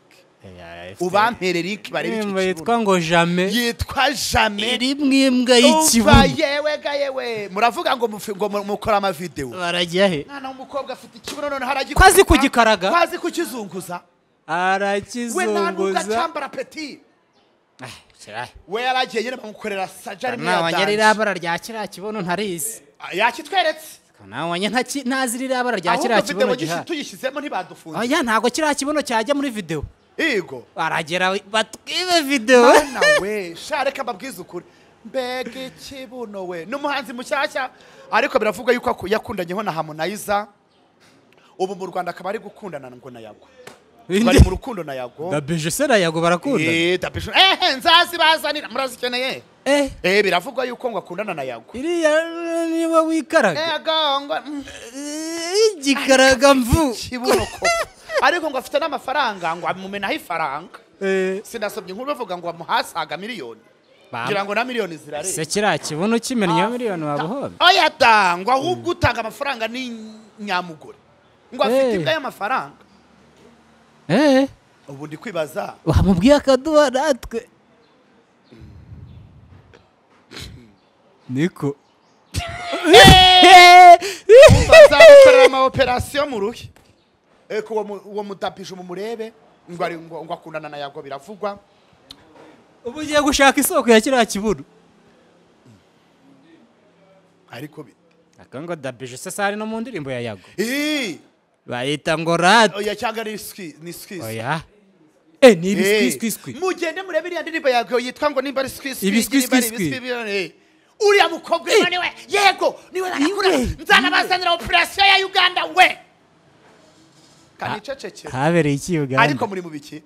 ubampere rike barebe icyo indirimbo kibuno yitwa ngo jame yitwa jame iri mu imbwa umva y'ikibuno yewe ga yewe muravuga ngo mufi- ngo mu- mukore amavidewo barajya he mwana w'umukobwa afite ikibuno noneho aragikora ko azi kugikaraga ko azi kukizunguza we nta nubwo arakizunguza acambara peti Ah, kira- we yaragiye nyine bamukorera sajari nawe nyari iriya bara rya kiriya kibuno ntarizi yakitweretse nawe nyine ntaki- ntazi iriya bara rya ahubwo kiriya videwo kibuno gishi- gihari tuyishyizemo ntibadufunze oya ntabwo kiriya kibuno cyajya muri videwo igo baragera batwibe videwo Mana we sha reka mbabwize ukuri mbega ikibuno we ni umuhanzi mushyashya ariko biravugwa yuko aku- yakundanyeho na harmonizer ubu mu rwanda akaba ari gukundana ngo na yago bari mu rukundo na yago dabije se na yago barakunda Eh, tapi- ehe nzazi bazanira murazikeneye eh eh biravugwa yuko ngo akundana na yago iriya niba wikaraga ego ngo mm, Eh, igikaraga mvu kibuno ko ariko ngo afite n'amafaranga ngo amumenaho ifaranga Eh, sinasomye inkuru bavuga ngo bamuhasaga miliyoni Bam. ngira ngo na miliyoni zirareba se kiriya kibuno kimennye ya miliyoni waba uhombe oya da ngo ahubwo utanga amafaranga ni nyamugore ngo afite Eh. ibyo amafaranga eh ubu ndi kwibaza wamubwiye akaduha natwe niko bazamukorera ama operasiyo mu ruhe eko uwo mu- uwo mutapisha mumurebe ngo ari- ngo ngo akundana na yago biravugwa ubu ugiye gushaka isoko ya kiriya kibuno ariko bi- aka ngo dabije se sari no mu ndirimbo ya yago Ii, bayita ngo rate oya cyangwa ari swi- ni squeeze oya eh Eh, ni ibiskwiskwiskwi mugende murebe iriya ndirimbo yago yitwa ngo nimba ari squeeze Ibisquisquisqui. uriya mukobwa ubwo niwe yego niwe nakura nzanabazanira operasiyo ya uganda we kanicecekera habereye iki ariko uganda muri mu biki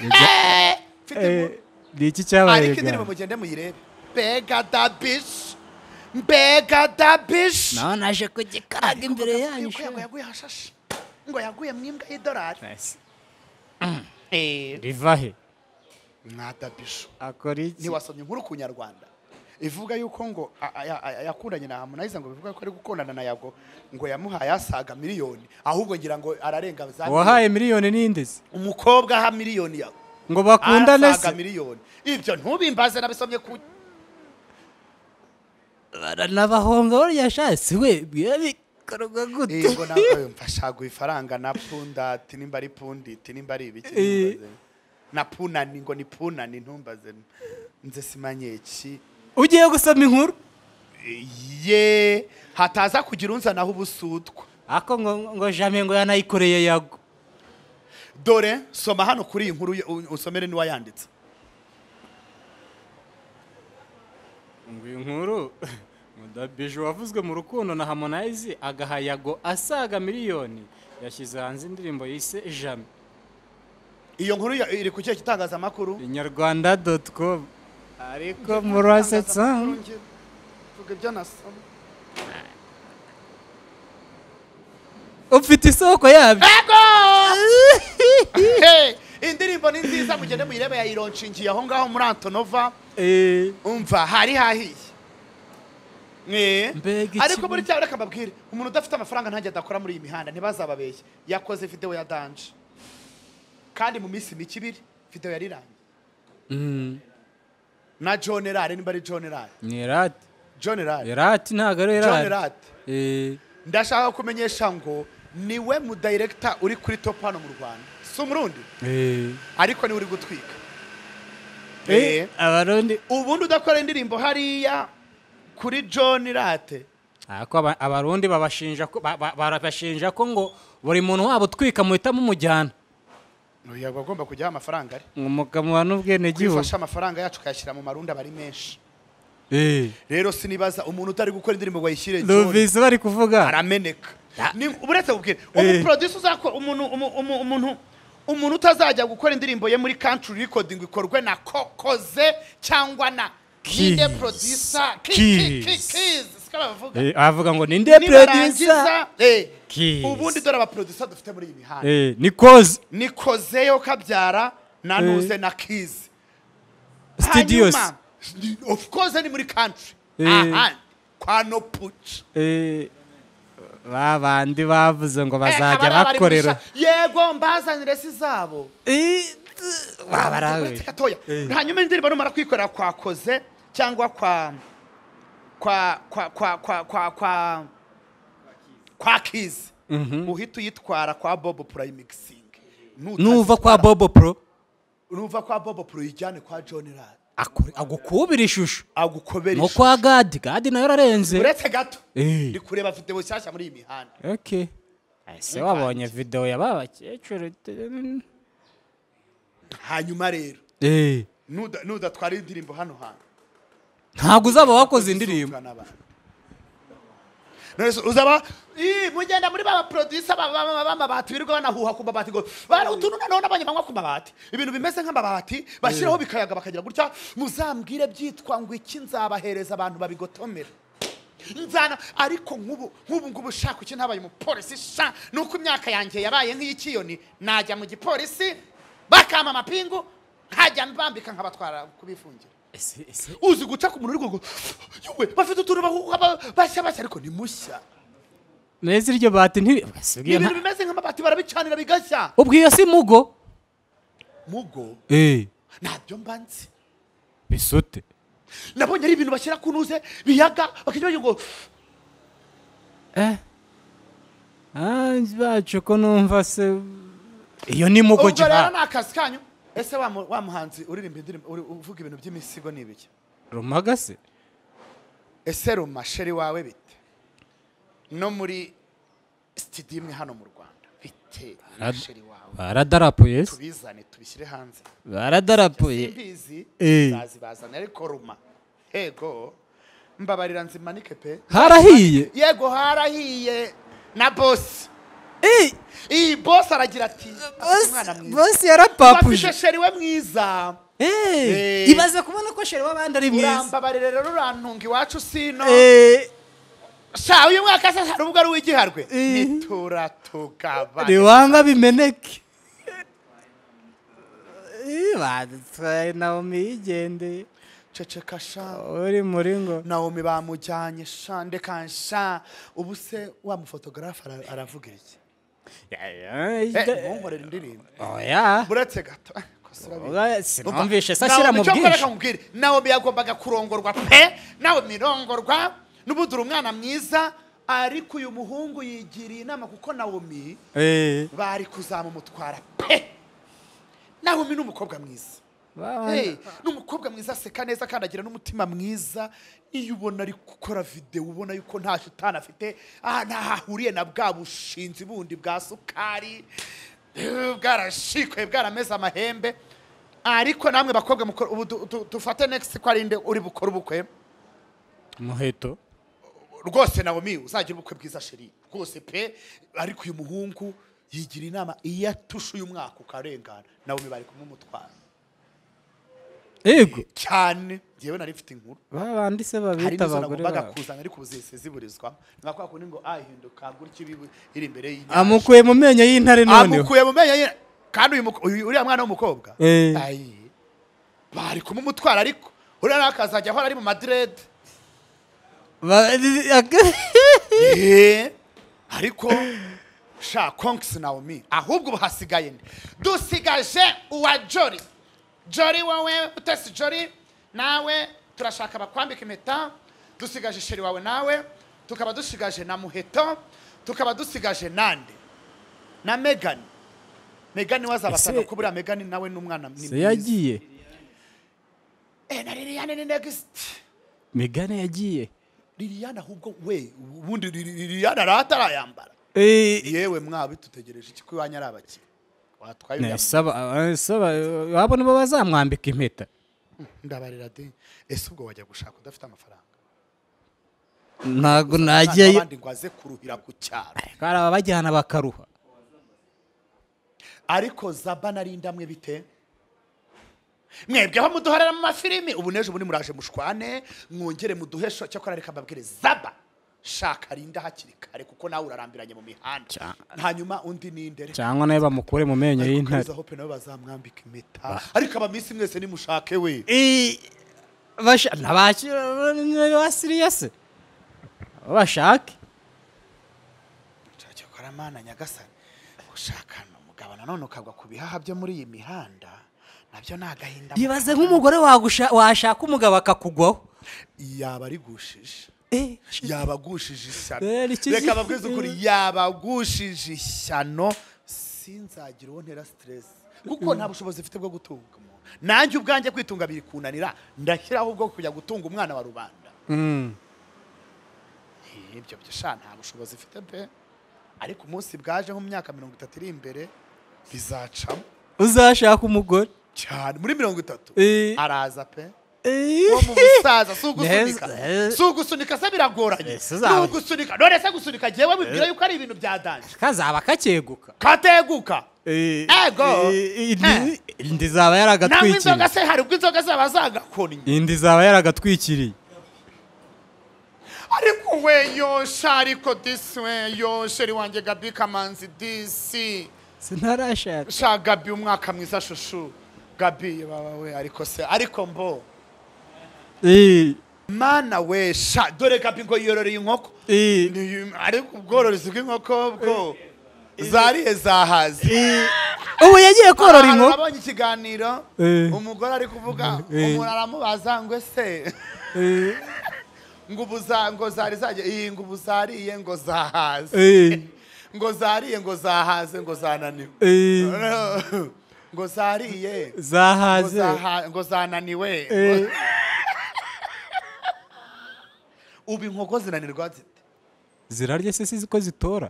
Eh, mfite Eh, inkuru. ni iki cyabaye ariko indirimbo mugende uganda muyirebe mbega da bish mbega da bish naho naje kugikaraga imbere yanyu yuko yago yaguye hashashe ngo yaguye mu imbwa y'idolari riva he mwa da bish akora iki ntiwasomye inkuru ku nyarwanda ivuga yuko ngo a- a- a- a- yakundanye na harmonize ngo bivuga ko ari gukundana na yago ngo yamuhaye asaga miliyoni ahubwo ngira ngo ararenga za wahaye miliyoni n'indezi umukobwa aha miliyoni yawe ngo bakundane asaga se miliyoni ibyo ntubimbaze nabisomye ku baranabahonga burya shatse we biba bikorwa gute yego nawe mfashaga ifaranga na punda ati nimba ari pundi ati nimba ari ibiki Eh. ntumbaze. na punani ngo ni punani ntumbaze nze simanye iki ugiye gusoma inkuru ye hataza kugira unzanaho ubusutwa ako ngo ngo jame ngo yanayikoreye yago dore soma hano kuri iyi nkuru yo- u- usomere n'uwayanditse ngo iyi nkuru mudabije wavuzwe mu rukundo na harmonize agaha yago asaga miliyoni yashyize hanze indirimbo yise jame iyo nkuru ya- iri ku kihe gitangazamakuru inyarwanda doti komu ariko murasetsa Vuga ibyo nasoma ufite isoko yabyo Hey, indirimbo ni nziza mugende muyirebe yayironshingiye aho ngaho muri antonova Eh, umva hari hahiye Eh, Mbega ariko ikibuno. muri cyabo reka mbabwire umuntu udafite amafaranga ntajya adakora muri iyi mihanda ntibazababeshye yakoze videwo ya danje kandi mu minsi mike ibiri videwo yarirangiye mm, na john rare nimba ari john rare ni erati john rare erati ntabwo ari john erati rare ndashaka kumenyesha ngo niwe mudayiregita uri kuri top hano mu rwanda si umurundi ariko niwe uri gutwika Eh, abarundi ubundi udakora indirimbo hariya kuri john rate ariko aba- abarundi babashinja ko ba- ba- barabashinja ko ngo buri muntu wabo utwika muhita mumujyana yaba agomba kujyaho amafaranga ari ngo umugabo wa n'ubwenegihugu kwifasha amafaranga yacu ukayashyira mu marunda aba ari menshi Eh, rero sinibaza umuntu utari gukora indirimbo ngo ayishyire John, numvise bari kuvuga arameneka Ni- uretse kubwira Eh. umuproduce uzakora umuntu umu- umu- umuntu umuntu utazajya gukora indirimbo ye muri country recording ikorwe na kokoze cyangwa na Keys. kide producer Keys. kizi siko bavuga Eh, abavuga ngo ninde producer nibarangiza eh, Kiss. ubundi dore abaprodusa dufite muri iyi mihanda Eh, ni kozi ni kozeyo kabyara na nuze na kizi studios Hanyuma, ni- of course ni muri country Eh. ahandi kwa no put Eh, ba bandi bavuze ngo bazajya bakorera yego mbazanire si zabo Eh, t- wabarawe uretse gatoya Eh. hanyuma indirimbo numara kwikorera kwakoze cyangwa kwa kwa kwa kwa kwa kwa kwa kwa kizi uhita uyitwara kwa bobo prayimixing nuva kwa bobo pro nuva kwa bobo pro ijyane kwa john rad akore- agukubira ishusho agukobera no ishusho. kwa gadi gadi nayo ararenze uretse gato Eh. ndi kureba videwo nshyashya muri iyi mihanda okay ese wabonye video y'aba bakecuru t- hanyuma rero Eh, nuda- nudatwara indirimbo hano hantu ntabwo uzaba wakoze indirimbo usunzwe n'abantu. None se uzaba "Ih, mugenda muri ba producer ba- ba- ba- ba- bamabati birirwa banahuha ku mabati ngo bari utuntu noneho nabonye banywa ku mabati ibintu bimeze nk'amabati bashyiraho bikayaga bakagira gutya muzambwire byitwa ngo iki nzabahereza abantu babigotomera nzana ariko nk'ubu nk'ubu ngubu shaka iki ntabaye umupolisi sha nuko imyaka yanjye yabaye nk'iy'ikiyoni najya mu gipolisi bakampa amapingu nkajya mbambika nkabatwara kubifungira Ese- ese- uzi guca ku muntu urwego yewe bafite utuntu bahuha ba- bashya bashya ariko ni mushya neza iryo bati nti- ese ni ubwiye ibintu nta- bimeze nk'amabati barabicanira bigashya ubwiye si mugo mugo ntabyo mba nzi bisute nabonye ari ibintu bashyira ku ntuze biyaga bakajya bagira ngo hanze bacu ko numva se iyo ni mugo ubwo rero giha ni akazi kanyu ese wa mu- wa muhanzi uririmba indirimbo uri- uvuga ibintu by'imisigo ni ibiki rumaga se ese rumasheri wawe bite no muri sitidiyo imwe hano mu rwanda bite rumasheri wawe baradarapuye se tubizane tubishyire hanze baradarapuye simbizi Eh. zazibazana ariko ruma yego mbabarira nzimanike pe harahiye yego harahiye na bosi Eh, iyi bosi aragira ati "Afite umwana bosi- mwiza bosi bafite yarapapuje sheri we mwiza Eh, Eh. ibaze kubona ko sheri w'abandi ari mwiza urambabarira rero urantunga iwacu sino Eh, sha uyu mwaka se hari ubwo ari uw'igiharwe Eh. ntituratugabane riwanga bimeneke Eh, badutwaye naomi yigendeye ceceka sha uri muri ngo nawomi bamujyanye sha ndeka nsha ubu se wa mufotogarafe ara- aravuga iki Eh, ntunkorere indirimbo oya buretse gato Kosa urabira. Oya, sinumvishe se Nawomi, ashyira mu icyo nkora reka bwinshi nkubwire nawomi yagombaga kurongorwa pe nawe mirongorwa n'ubundi uri umwana mwiza ariko uyu muhungu yigiriye inama kuko nawomi Eh, bari kuzamumutwara pe nawomi ni umukobwa mwiza babana- Hey, ni umukobwa mwiza aseka neza kandi agira n'umutima mwiza iyo ubona ari gukora videwo ubona yuko nta shitani afite ah, ntaho ahuriye na bwa bushinzi bundi bwa sukari eh, bwarashikwe bwarameze amahembe ariko namwe bakobwa mukora- ubu du- du- dufate next ko ari nde uri bukore ubukwe umuheto rwose nawomi uzagira ubukwe bwiza sheri rwose pe ariko uyu muhungu yigira inama iyo atushe uyu mwaka ukarengana nawomi bari kumumutwara yego cyane njyewe nari mfite inkuru babandi se hari babita n'izo abagore nagombaga babo kuzana ariko ubu zihise ziburizwamo nka kwa kundi ngo ahinduka gutyo ibi- iri imbere y'inyanja amukuye mu menyo y'intare noneho amukuye mu menyo ye kandi uyu muko- uyu- uriya mwana w'umukobwa Eh. ayi bari kumumutwara ariko uriya nawe akazajya ahora ari mu madirede Ba- Eh, ariko sha konks naomi ahubwo ubu hasigaye nde dusigaje uwa jori jori wowe utesi jori nawe turashaka bakwambika impeta dusigaje sheri wawe nawe tukaba dusigaje na muheto tukaba dusigaje nande na megani megani wazabasanga Ese- ko buriya megani nawe n'umwana ni se mwiza yagiye Eh, na liliyane ni negisiti megane yagiye liliyane ahubwo we ubundi liliyane arahatarayambara Eh, yewe mwabi tutegereje iki ko iwanyu ari abakire watwaye ne, uriya saba- aba- saba, abo nibo bazamwambika impeta ndabarira de ese ubwo wajya gushaka udafite amafaranga ntabwo Umwana nagiyeyo w'abandi ngo aze kuruhira ku cyaro hari ababajyana bakaruha ariko zaba nari indamwe bite mwebwe aho muduharira mu mafilimi ubu n'ejo bundi muraje mushwane mwongere muduhe sho cyakora reka mbabwire zaba shaka rinda hakiri kare kuko nawe urarambiranye mu mihanda Cya- hanyuma undi ni indere cyangwa nawe bamukure mu menyo ariko y'intare kugeza aho pe nabo bazamwambika impeta ariko abamisi mwese nimushake we Eh, basha- ntabakira basiriye se bashake cyakora mana nyagasani gushakana umugabo nanone ukagwa ku bihaha byo muri iyi mihanda nabyo ni agahinda ibaze nk'umugore wagusha- washaka umugabo akakugwaho yaba arigushije Eh, yabagushije ishyano Eh, rikizi- reka babwize ukuri yabagushije ishyano sinzagira uwo ntera siteresi kuko nta bushobozi mfite bwo gutunga umuntu nanjye ubwanjye kwitunga biri kunanira ndashyiraho ubwo kujya gutunga umwana wa rubanda Mm. ibyo byo sha nta bushobozi mfite pe ariko umunsi bwajeho mu myaka mirongo itatu iri imbere bizacamo uzashaka umugore cyane muri mirongo itatu Eh. araza pe Eh. uwo mu busaza si ugusunika Neza. si ugusunika se biragoranye Ese ni uzaba- ugusunika none se gusunika jewe wibwira yuko ari ibintu byadanje kazaba kakeguka kateguka Ego. indi indi zaba nawe inzoga yaragatwikiriye se hari ubwo inzoga zaba zagakonye indi zaba yaragatwikiriye ariko we yosha ariko disi we yosha ri wanjye gabi kamanzi disi sintarashaka sha gabi umwaka mwiza shushu gabi bawe ariko se ariko mbo Eh, mana we sha dore gabi ngo yororeye inkoko eh, Ni- ariko ubworozi bw'inkoko bwo zariye zahaze eh. ubu yagiye korora Ahantu inkoko nabonye ikiganiro Eh. umugore ari kuvuga Eh. umuntu aramubaza ngo ese Eh, ngo ubu za- ngo zari zagiye iyi ngo ubu zariye ngo zahaze eh, ngo zariye ngo zahaze ngo zananiwe eh. ngo zariye ngo zahaze zaha- ngo zananiwe Eh, ubu inkoko zinanirwa zite zirarya se si ko zitora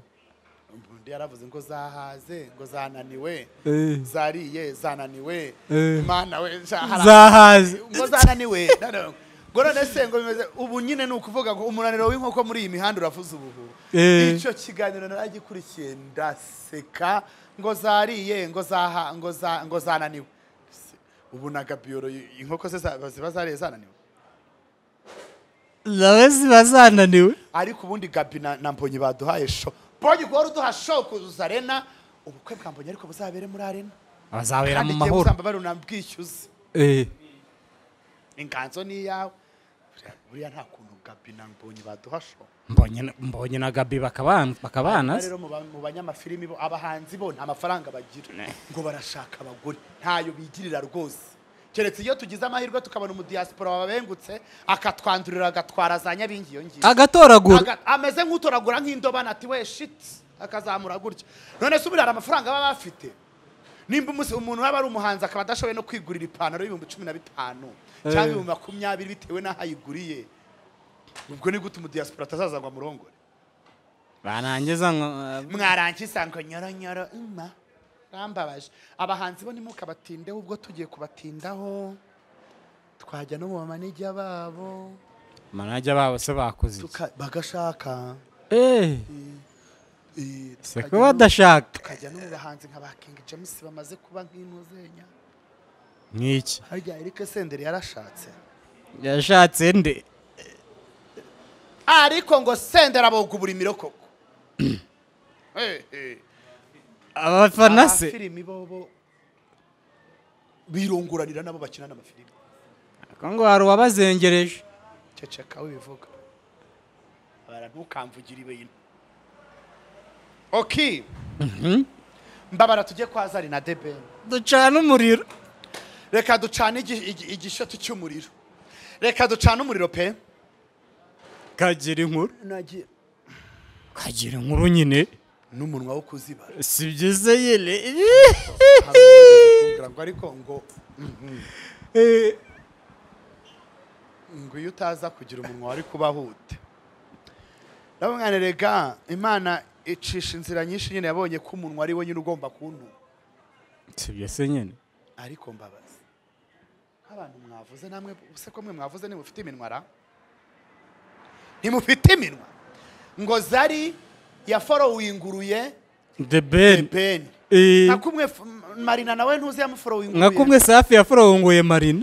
undi yaravuze ngo zahaze ngo zananiwe Eh, zariye zananiwe Eh. mana we sha- hari zahaze ngo zananiwe none- ngo none se ngo bimeze ubu nyine ni ukuvuga ngo umunaniro w'inkoko muri iyi mihanda uravuze ubuhu Eh. icyo kiganiro naragikurikiye ndaseka ngo zariye ngo zaha ngo za ngo zananiwe Se, ubu na gabiyoro inkoko ze za- ziba zariye zananiwe nawe ziba zananiwe ariko ubundi gabi na, na mbonyi baduhaye sho mbonyi guhora uduha sho kuzuza arena ubukwe bwa mbonyi ariko buzabere muri arena bazabera mu igihe mahoro buzambabara unabwishyuze Eh, inganzo ni iyawe Buriya- buriya nta kuntu gabi na mbonyi baduha sho mbonye na- mbonye na gabi bakabana bakabana se. rero mu ba- mu banyamafilimi bo abahanzi bo nta mafaranga bagira ngo barashaka abagore ntayo bigirira rwose keretse iyo tugize amahirwe tukabona umudiyasipora wabengutse akatwandurira agatwara za nyabingi iyo ngiyo agatoragura Aga- ameze nk'utoragura nk'indobane ati we shiti akazamura gutya none se uburiya hari amafaranga baba bafite nimba umunsi- umuntu yaba ari umuhanzi akaba adashoboye no kwigurira ipantaro y'ibihumbi cumi na bitanu cyangwa Eh. ibihumbi makumyabiri bitewe n'aho ayiguriye ubwo ni gute umudiyasipora atazaza ngo amurongore barangiza nka- mwarangiza ngo nyoronyoro ima rambabaje abahanzi bo ntimukabatindeho ubwo tugiye kubatindaho twajya no mu bamanijya babo manajya babo se bakoze iki? tuka- bagashaka Eh, eh, se tukajya ko no- badashaka tukajya no mu bahanzi nka ba King James bamaze kuba nk'inuzenya nk'iki harya Eric Senderi yarashatse yashatse nde ariko ngo Senderi aboga uburimiro koko Eh, eh. abafana se Abafilimi bo bo birongoranira nabo bakinana amafilimi Ariko ngo hari uwabazengereje ceceka wibivuga bara ntukamvugire ibintu ok mbabara tujye kwa zari na debe ducana umuriro reka ducane igi- igi- igishoto cy'umuriro reka ducane umuriro pe kagira inkuru nagiye kagira inkuru nyine n'umunwa wo kuzibara si byiza nyine Hari uwigeze kumbwira ngo ariko ngo Eh, ngo iyo utaza kugira umunwa wari kuba hute nabo mwana rega imana icisha inzira nyinshi nyine yabonye ko umunwa ari we nyine ugomba kuntuma sibyo se nyine ariko mbabaza nk'abantu mwavuze namwe se ko mwe mwavuze ntimufite iminwa ra ntimufite iminwa ngo zari yaforowinguruye the ben ebeni Eh, nakumwe f- marina nawe ntuzi nka kumwe yamuforowinguruye safi yaforowunguye marina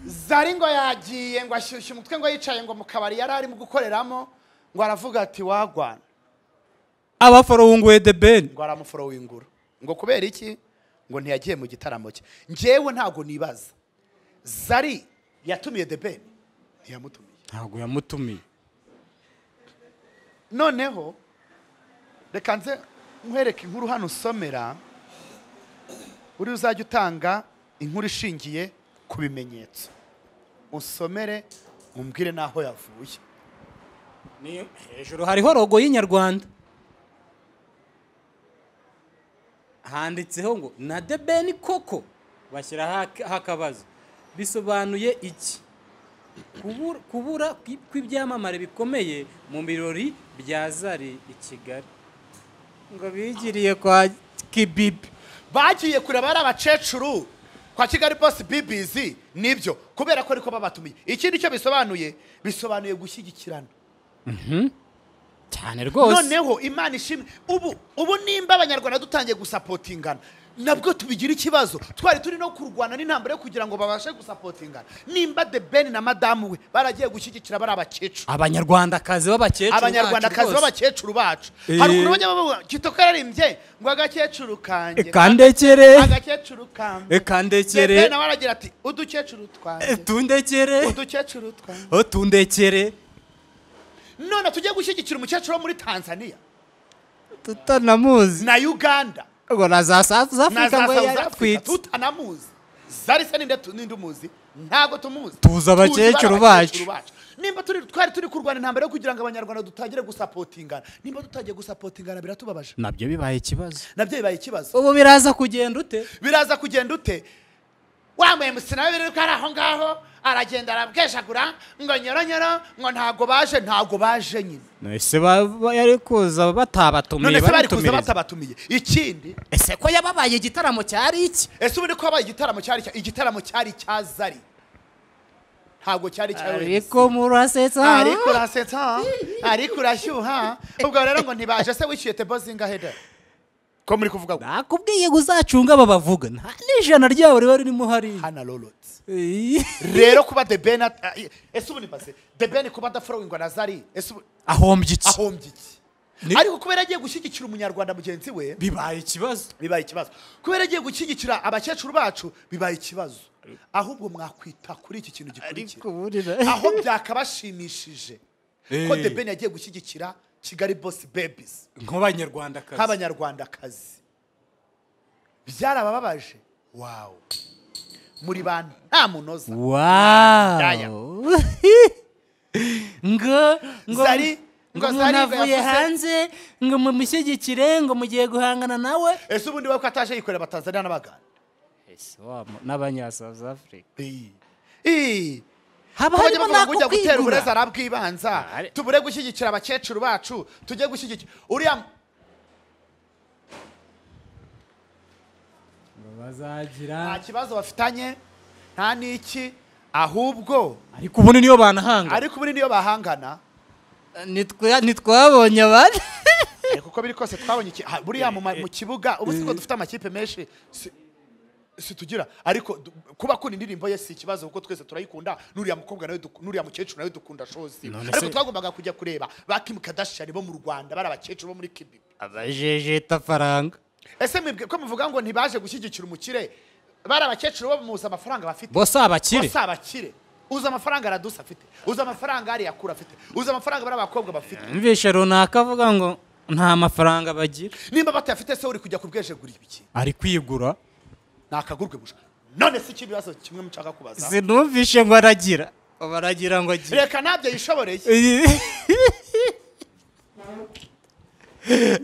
zari ngo yagiye ngo ashyushye umutwe ngo yicaye ngo mu kabari yari arimo gukoreramo ngo aravuga ati wagwana abaforowunguye de beni ngo aramuforowingura ngo kubera iki ngo ntiyagiye mu gitaramo cye njyewe ntabwo nibaza zari yatumiye debeni ntiyamutumiye ntabwo yamutumiye noneho reka nze nkwereke inkuru hano usomera uri uzajya utanga inkuru ishingiye ku bimenyetso usomere umbwire n'aho yavuye Ni- hejuru hariho rogo y'inyarwanda handitseho ngo na de beni koko bashyiraho ak- akabazo bisobanuye iki Kubura- kubura kwi- kw'ibyamamare bikomeye mu birori bya zari i kigali ngo bigiriye kwa kibibi bagiye kureba ari abacecuru kwa kigali bose bibizi nibyo kubera ko ariko babatumiye ikindi cyo bisobanuye bisobanuye gushyigikirana cyane rwose noneho imana ishimwe ubu ubu nimba abanyarwanda dutangiye gusapotingana nabwo tubigira ikibazo twari turi no kurwana n'intambara yo kugira ngo babashe gusapotingana nimba the ben na madamu we baragiye gushyigikira bari abakecuru abanyarwandakazi b'abakecuru bacu abanyarwandakazi rwose. b'abakecuru bacu Eh. hari ukuntu bajya bavuga kitoko yararimbye ngo agakecuru kanjye kandekere agakecuru kanjye kandekere ben nawe aragira ati udukecuru twanjye tundekere udukecuru twanjye tundekere none tujye gushyigikira umukecuru wo muri tanzania tutanamuzi na uganda ngo na za South na Africa za ngo South Africa yarapfitse tutanamuzi zari se ninde tu- ninde umuzi ntabwo tumuzi Tuzi abakecuru Tuzi abakecuru bacu. nimba turi twari turi kurwana intambara yo kugira ngo abanyarwanda dutangire gusapotingana nimba tutagiye gusapotingana biratubabaje nabyo bibaye ikibazo nabyo bibaye ikibazo ubu biraza kugenda ute biraza kugenda ute wa muhemusi nawe biruka ari aho ngaho aragenda arabwejagura ngo nyoronyoro ngo ntabwo baje ntabwo baje nyine ese ba- ba- yari kuza batabatumiye none se bari kuza baratumiriza batabatumiye ikindi ese ko yababaye igitaramo cyari iki ese ubundi ko habaye igitaramo cyari cya- igitaramo cyari cya zari ntabwo cyari cyawe ariko murasetsa ariko urasetsa ariko urashyuha ubwo rero ngo ntibaje se wishyuye tebo zingahe da ko muri kuvuga ngo nakubwiye ngo uzacunge aba bavuga nta n'ijana ryabo riba ririmo hariya hana lolotse Iyi. rero kuba the ben at- eh, ese ubundi base the ben kuba adaforowingwa na zari ese ubu- ahombye iki ahombye iki Ni- ariko kubera agiye gushyigikira umunyarwanda mugenzi we bibaye ikibazo bibaye ikibazo kubera agiye gushyigikira abakecuru bacu bibaye ikibazo ahubwo mwakwita kuri iki kintu gikurikira burira aho byakabashimishije ko Eh. the ben yagiye gushyigikira kigali boss babies nk'abanyarwandakazi nk'abanyarwandakazi byarabababaje wawu muri bantu nta munoza Ndaya. wow ngo ngo Zari- ngo ngo umuntu Zari ngo avuye yavuze- hanze ngo mumushyigikire ngo mugiye guhangana nawe ese ubundi we ko ataje yikorera abatanzaniya n'abaganda n'abanya South Africa Ii. Ii. haba Ko bajya harimo bavuga ngo ujya n'ako gutera uburezi kwigura arabwibanza Ari- tubure gushyigikira abakecuru bacu tujye gushyigikira uriya mu- Ngo bazagira nta kibazo bafitanye nta n'iki ahubwo ariko ubundi niyo banahanga ariko ubundi niyo bahangana Nitwe- ntitwabonye abandi ariko uko biri kose twabonye iki ah, buriya mu ma- mu kibuga ubu siko dufite amakipe menshi si- situgira ariko du- kuba akunda indirimbo ye si ikibazo kuko twese turayikunda n'uriya mukobwa nawe duk- n'uriya mukecuru nawe dukunda shozi None ariko se- twagombaga kujya kureba ba Kim Kardashian bo mu Rwanda bari abakecuru bo muri Kibi abajejeta faranga ese mwebwe ko muvuga ngo ntibaje gushyigikira umukire bari abakecuru bo muzi amafaranga bafite bose abakire bose abakire uzi amafaranga aradusa afite uzi amafaranga ari yakura afite uzi amafaranga bari abakobwa bafite mvishe runaka avuga ngo nta mafaranga bagira nimba batayafite se uri kujya kubwejegurira ibiki ari kwigura nakagurwe gusa none si iki ibibazo kimwe mushaka kubaza sinumvishe ngo aragira ubu aragira ngo agira reka ntabyo yishoboreye ariko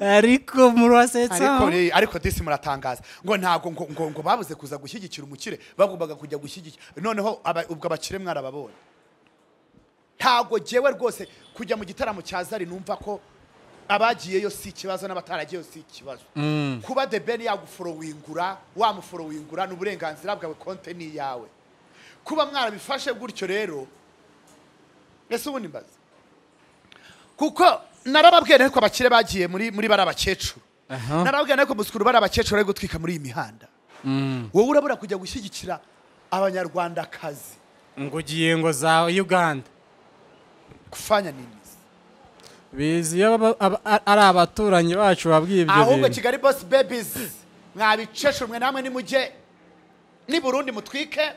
ariko murasetsa re- ariko disi muratangaza ngo ntabwo ngo ngo ngo babuze kuza gushyigikira umukire bagombaga kujya gushyigikira noneho aba- ubwo abakire mwarababonye ntabwo jyewe rwose kujya mu gitaramo cya zari numva ko abagiyeyo si ikibazo n'abataragiyeyo si ikibazo kuba the ben yaguforowingura wamuforowingura ni uburenganzira bwawe konte ni iyawe kuba mwarabifashe gutyo rero ese ubundi mbaza kuko narababwiye ariko abakire bagiye muri muri bari abakecuru narababwiye ariko musikuru bari abakecuru bari gutwika muri iyi mihanda wowe urabura kujya gushyigikira abanyarwandakazi ngo ugiye ngo za uganda kufanya nini bizi iyo aba- aba- ari abaturanyi bacu babwiye ibyo ahubwo bintu kigali bosi bebizi mwabicesha umwe namwe nimujye ni burundi mutwike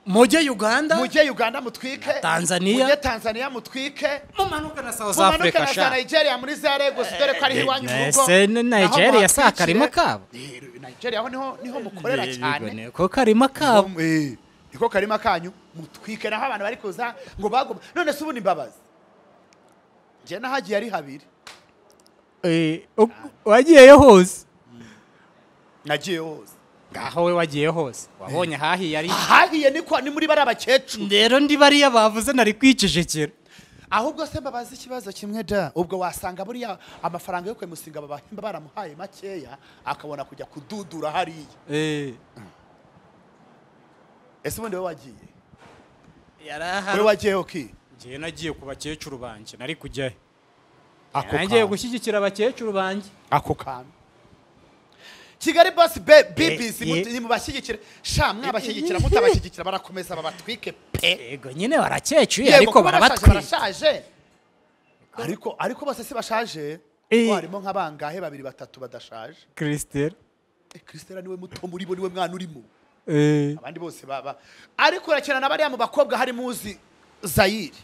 mujye uganda mujye uganda mutwike Tanzania. mujye tanzania mutwike mumanuke na south mumanuke africa na za sha nigeria muri za lagos dore ko ariho iwanyu mu rugo ese naho ni nigeria si muhatwikire. akarima kabo Eh, nigeria ho niho niho mukorera cyane ko karima kabo Niho- eh, niko karima kanyu mutwike naho abantu bari kuza ngo baguma none se ubu ni imbabazi njye nahagiye ari habiri Eh, uk- wagiyeyo hose nagiye hose ngaho we wagiye hose wabonye hahiye ari ahahiye ni kwa- ni muri bari abakecuru rero ndi bariya bavuze nari kwicecekera ahubwo se mbabaza ikibazo kimwe da ubwo wasanga buriya amafaranga yo kwemusinga babahemba baramuhaye makeya akabona kujya kududura hariya Eh, ese ubundi we wagiye yari we ahari wagiyeho ki ngewe nagiye ku bakecuru banjye nari kujyayo ako nagiye kantu. gushyigikira abakecuru banjye ako kantu kigali bosi be bibisi Eh, mut- eh. ni mubashyigikira sha mwabashyigikira mutabashyigikira barakomeza babatwike pe yego nyine barakecuye Yego, ariko kuba barashaje, barabatwika barashaje ariko ariko bose si bashaje Eh. ko harimo nka bangahe babiri batatu badashaje christelle Eh, christela niwe muto muri bo niwe mwana urimo eh, abandi bose baba ariko urakina na bariya mu bakobwa harimo uzi zayiri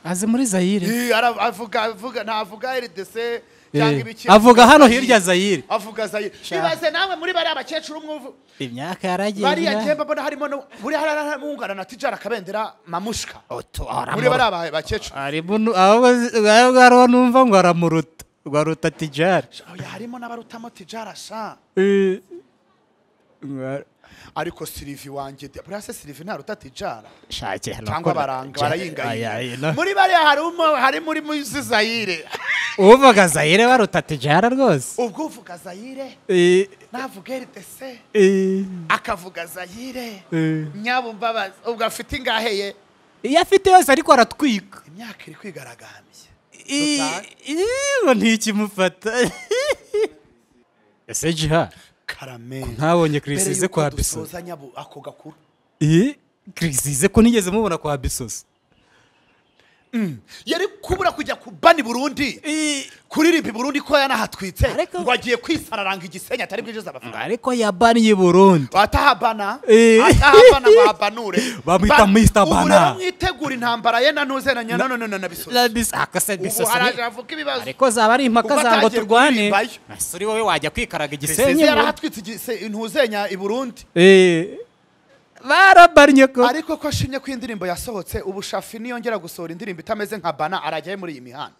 azi muri zayire Eh, ara- avuga avuga ntavuga rdc cyangwa Eh, ibiki avuga hano hirya zayire avuga zayiri ibaze nawe muri bariya bakecuru umwe uvu- imyaka yaragiye bariya nyirayo. njyemba mbona harimo no- buriya hari n'abungana na tijara kabendera mamushka Oto, muri aramuru- bariya ba- bakecuru arimo nu- ahubwo zi- ahubwo hariho numva ngo aramuruta ngo aruta tijari Oya, harimo n'abarutamo tijara sha Eh, ngo ar- ariko silivi wanjye de- buriya se silivi ntaruta tijara shake hano cyangwa kora- baranga Ay, ay, no. barayingayinga muri bariya harimo harimo uri muri zayire uvuga zayire baruta tijara rwose ubwo uvuga zayire Eh, navuga rdc eh, akavuga zayire eh. nyabumbabazi ubwo afite ingaheye iyo afite yose ariko aratwika imyaka iri kwigaragambya Total. ngo ntikimufata ese jiha karameri ntabonye kirisize kwa bisoso dusoza nyabu ako gakuru iyi kirisize ko nigeze mubona kwa bisoso yari kubura kujya ku bani burundi kuririmba i burundi ko yanahatwitse Ariko- ngo agiye kwisararanga igisenyi atari bwinjiza amafaranga ariko yabaniye burundu atahabana Eh. atahabana babanure Bamwita Ba- Mr. ubu Bana. rero mwitegura intambara ye nanuze na nyana none na bisoza akase ubu bisoso haraje ni- havuka ibibazo ariko zaba ari impaka Ubwo za ngo atangiye turwane kuririmbayo. ese uri wowe wajya kwikaraga biseze igisenyi ngo- yarahatwitse igise- intuzenya i burundi Eh, barabannye ko ariko ko ashimye ko indirimbo yasohotse ubu shafi niyongera gusohora indirimbo itameze nka bana arajyayo muri iyi mihanda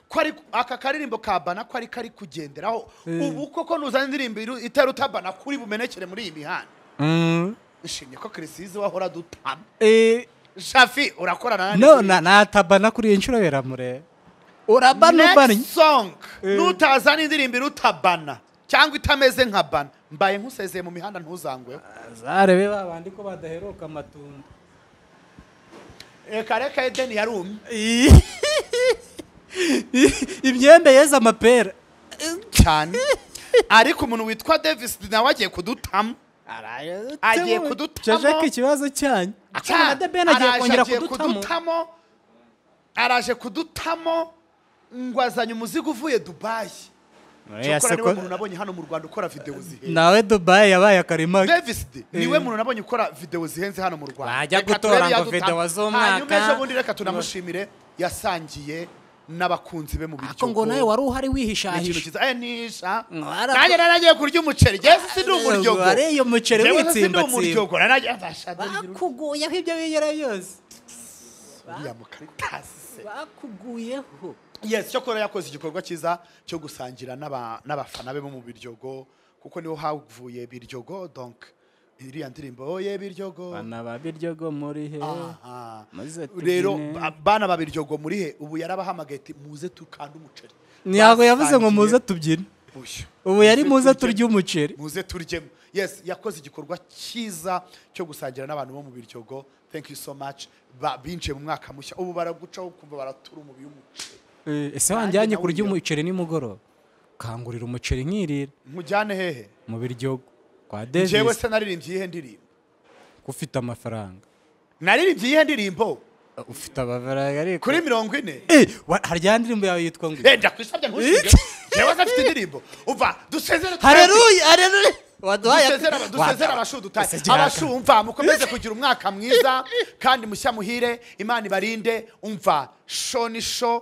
ko ari aka karirimbo ka bana ko ari kari kugenderaho ubu koko nuzana indirimbo iru- itaruta bana kuri bumenekere muri iyi mihanda Mm, nshimye ko kirisizi wahora dutama eh, shafi urakorana no na na- natabana kuri iyi nshuro biramureba urabana ubannye next song Eh. nutazana indirimbo iruta bana cyangwa itameze nka bana mbaye nkusezeye mu mihanda ntuzangweho zarebe babandi ko badaheruka amatunda reka reka edeni yarumye imyenda yeze amapera cyane ariko umuntu witwa davis nawe agiye kudutama Agiye kudutamo. jajake ikibazo cyanyu Cya- akana debeni agiye araje kongera agiye kudutamo kudutamo araje kudutamo ngo azanye umuzigo uvuye dubayi cyokora niwe muntu nabonye hano mu rwanda ukora videwo zihenze nawe dubayi yabaye akarima davis D, niwe Eh. muntu nabonye ukora videwo zihenze hano mu rwanda Wajya Reka gutora turebe ngo yadutama. video z'umwaka. hanyuma ejo bundi reka tunamushimire yasangiye n'abakunzi be mu biryo ariko ngo nawe wari uhari ni ikintu wihishahisha cyiza aya nisha Mwara- nanjye naragiye kurya umuceri jesi si ndi umuryogo wariye umuceri Jewe si ndi witsimbatsimba. umuryogo naragiye basha bakuguyeho ibyo bigera byose uriya mukaritasi se bakuguyeho yes cyo kuba yakoze igikorwa cyiza cyo gusangira n'aba- n'abafana be bo mu biryogo kuko niho havuye biryogo donc iriya ndirimbo ye biryogo bana ba biryogo muri he Aha. maze tugine. rero ba- bana ba biryogo muri he ubu yarabahamagaye ati muze tukande umuceri ntabwo yavuze ngo muze Basangiye. tubyine Uyu. ubu yari muze turye- turye umuceri muze turyemo yes yakoze igikorwa cyiza cyo gusangira n'abantu bo mu biryogo thank you so much Ba- binjiye mu mwaka mushya ubu baragucaho kumva baratura umubi w'umuceri Eh, ese Nanjye wanjyanye kurya nawirya. umuceri nimugoroba kangurira umuceri nkirira mujyane hehe mu biryogo kwa njyewe davis se naririmbye iyihe ndirimbo ko ufite amafaranga naririmbye iyihe ndirimbo ufite amafaranga ariko kuri mirongo ine Eh, wa- hari ijya ndirimbo yawe yitwa ngo renda kwisabye ntushinge yewe se afite indirimbo uva dusezere twese. hareruya hareruya waduhaye dusezere aba- dusezere abashudutaye abashumva mukomeze kugira umwaka mwiza kandi mushya muhire imana ibarinde umva sho ni sho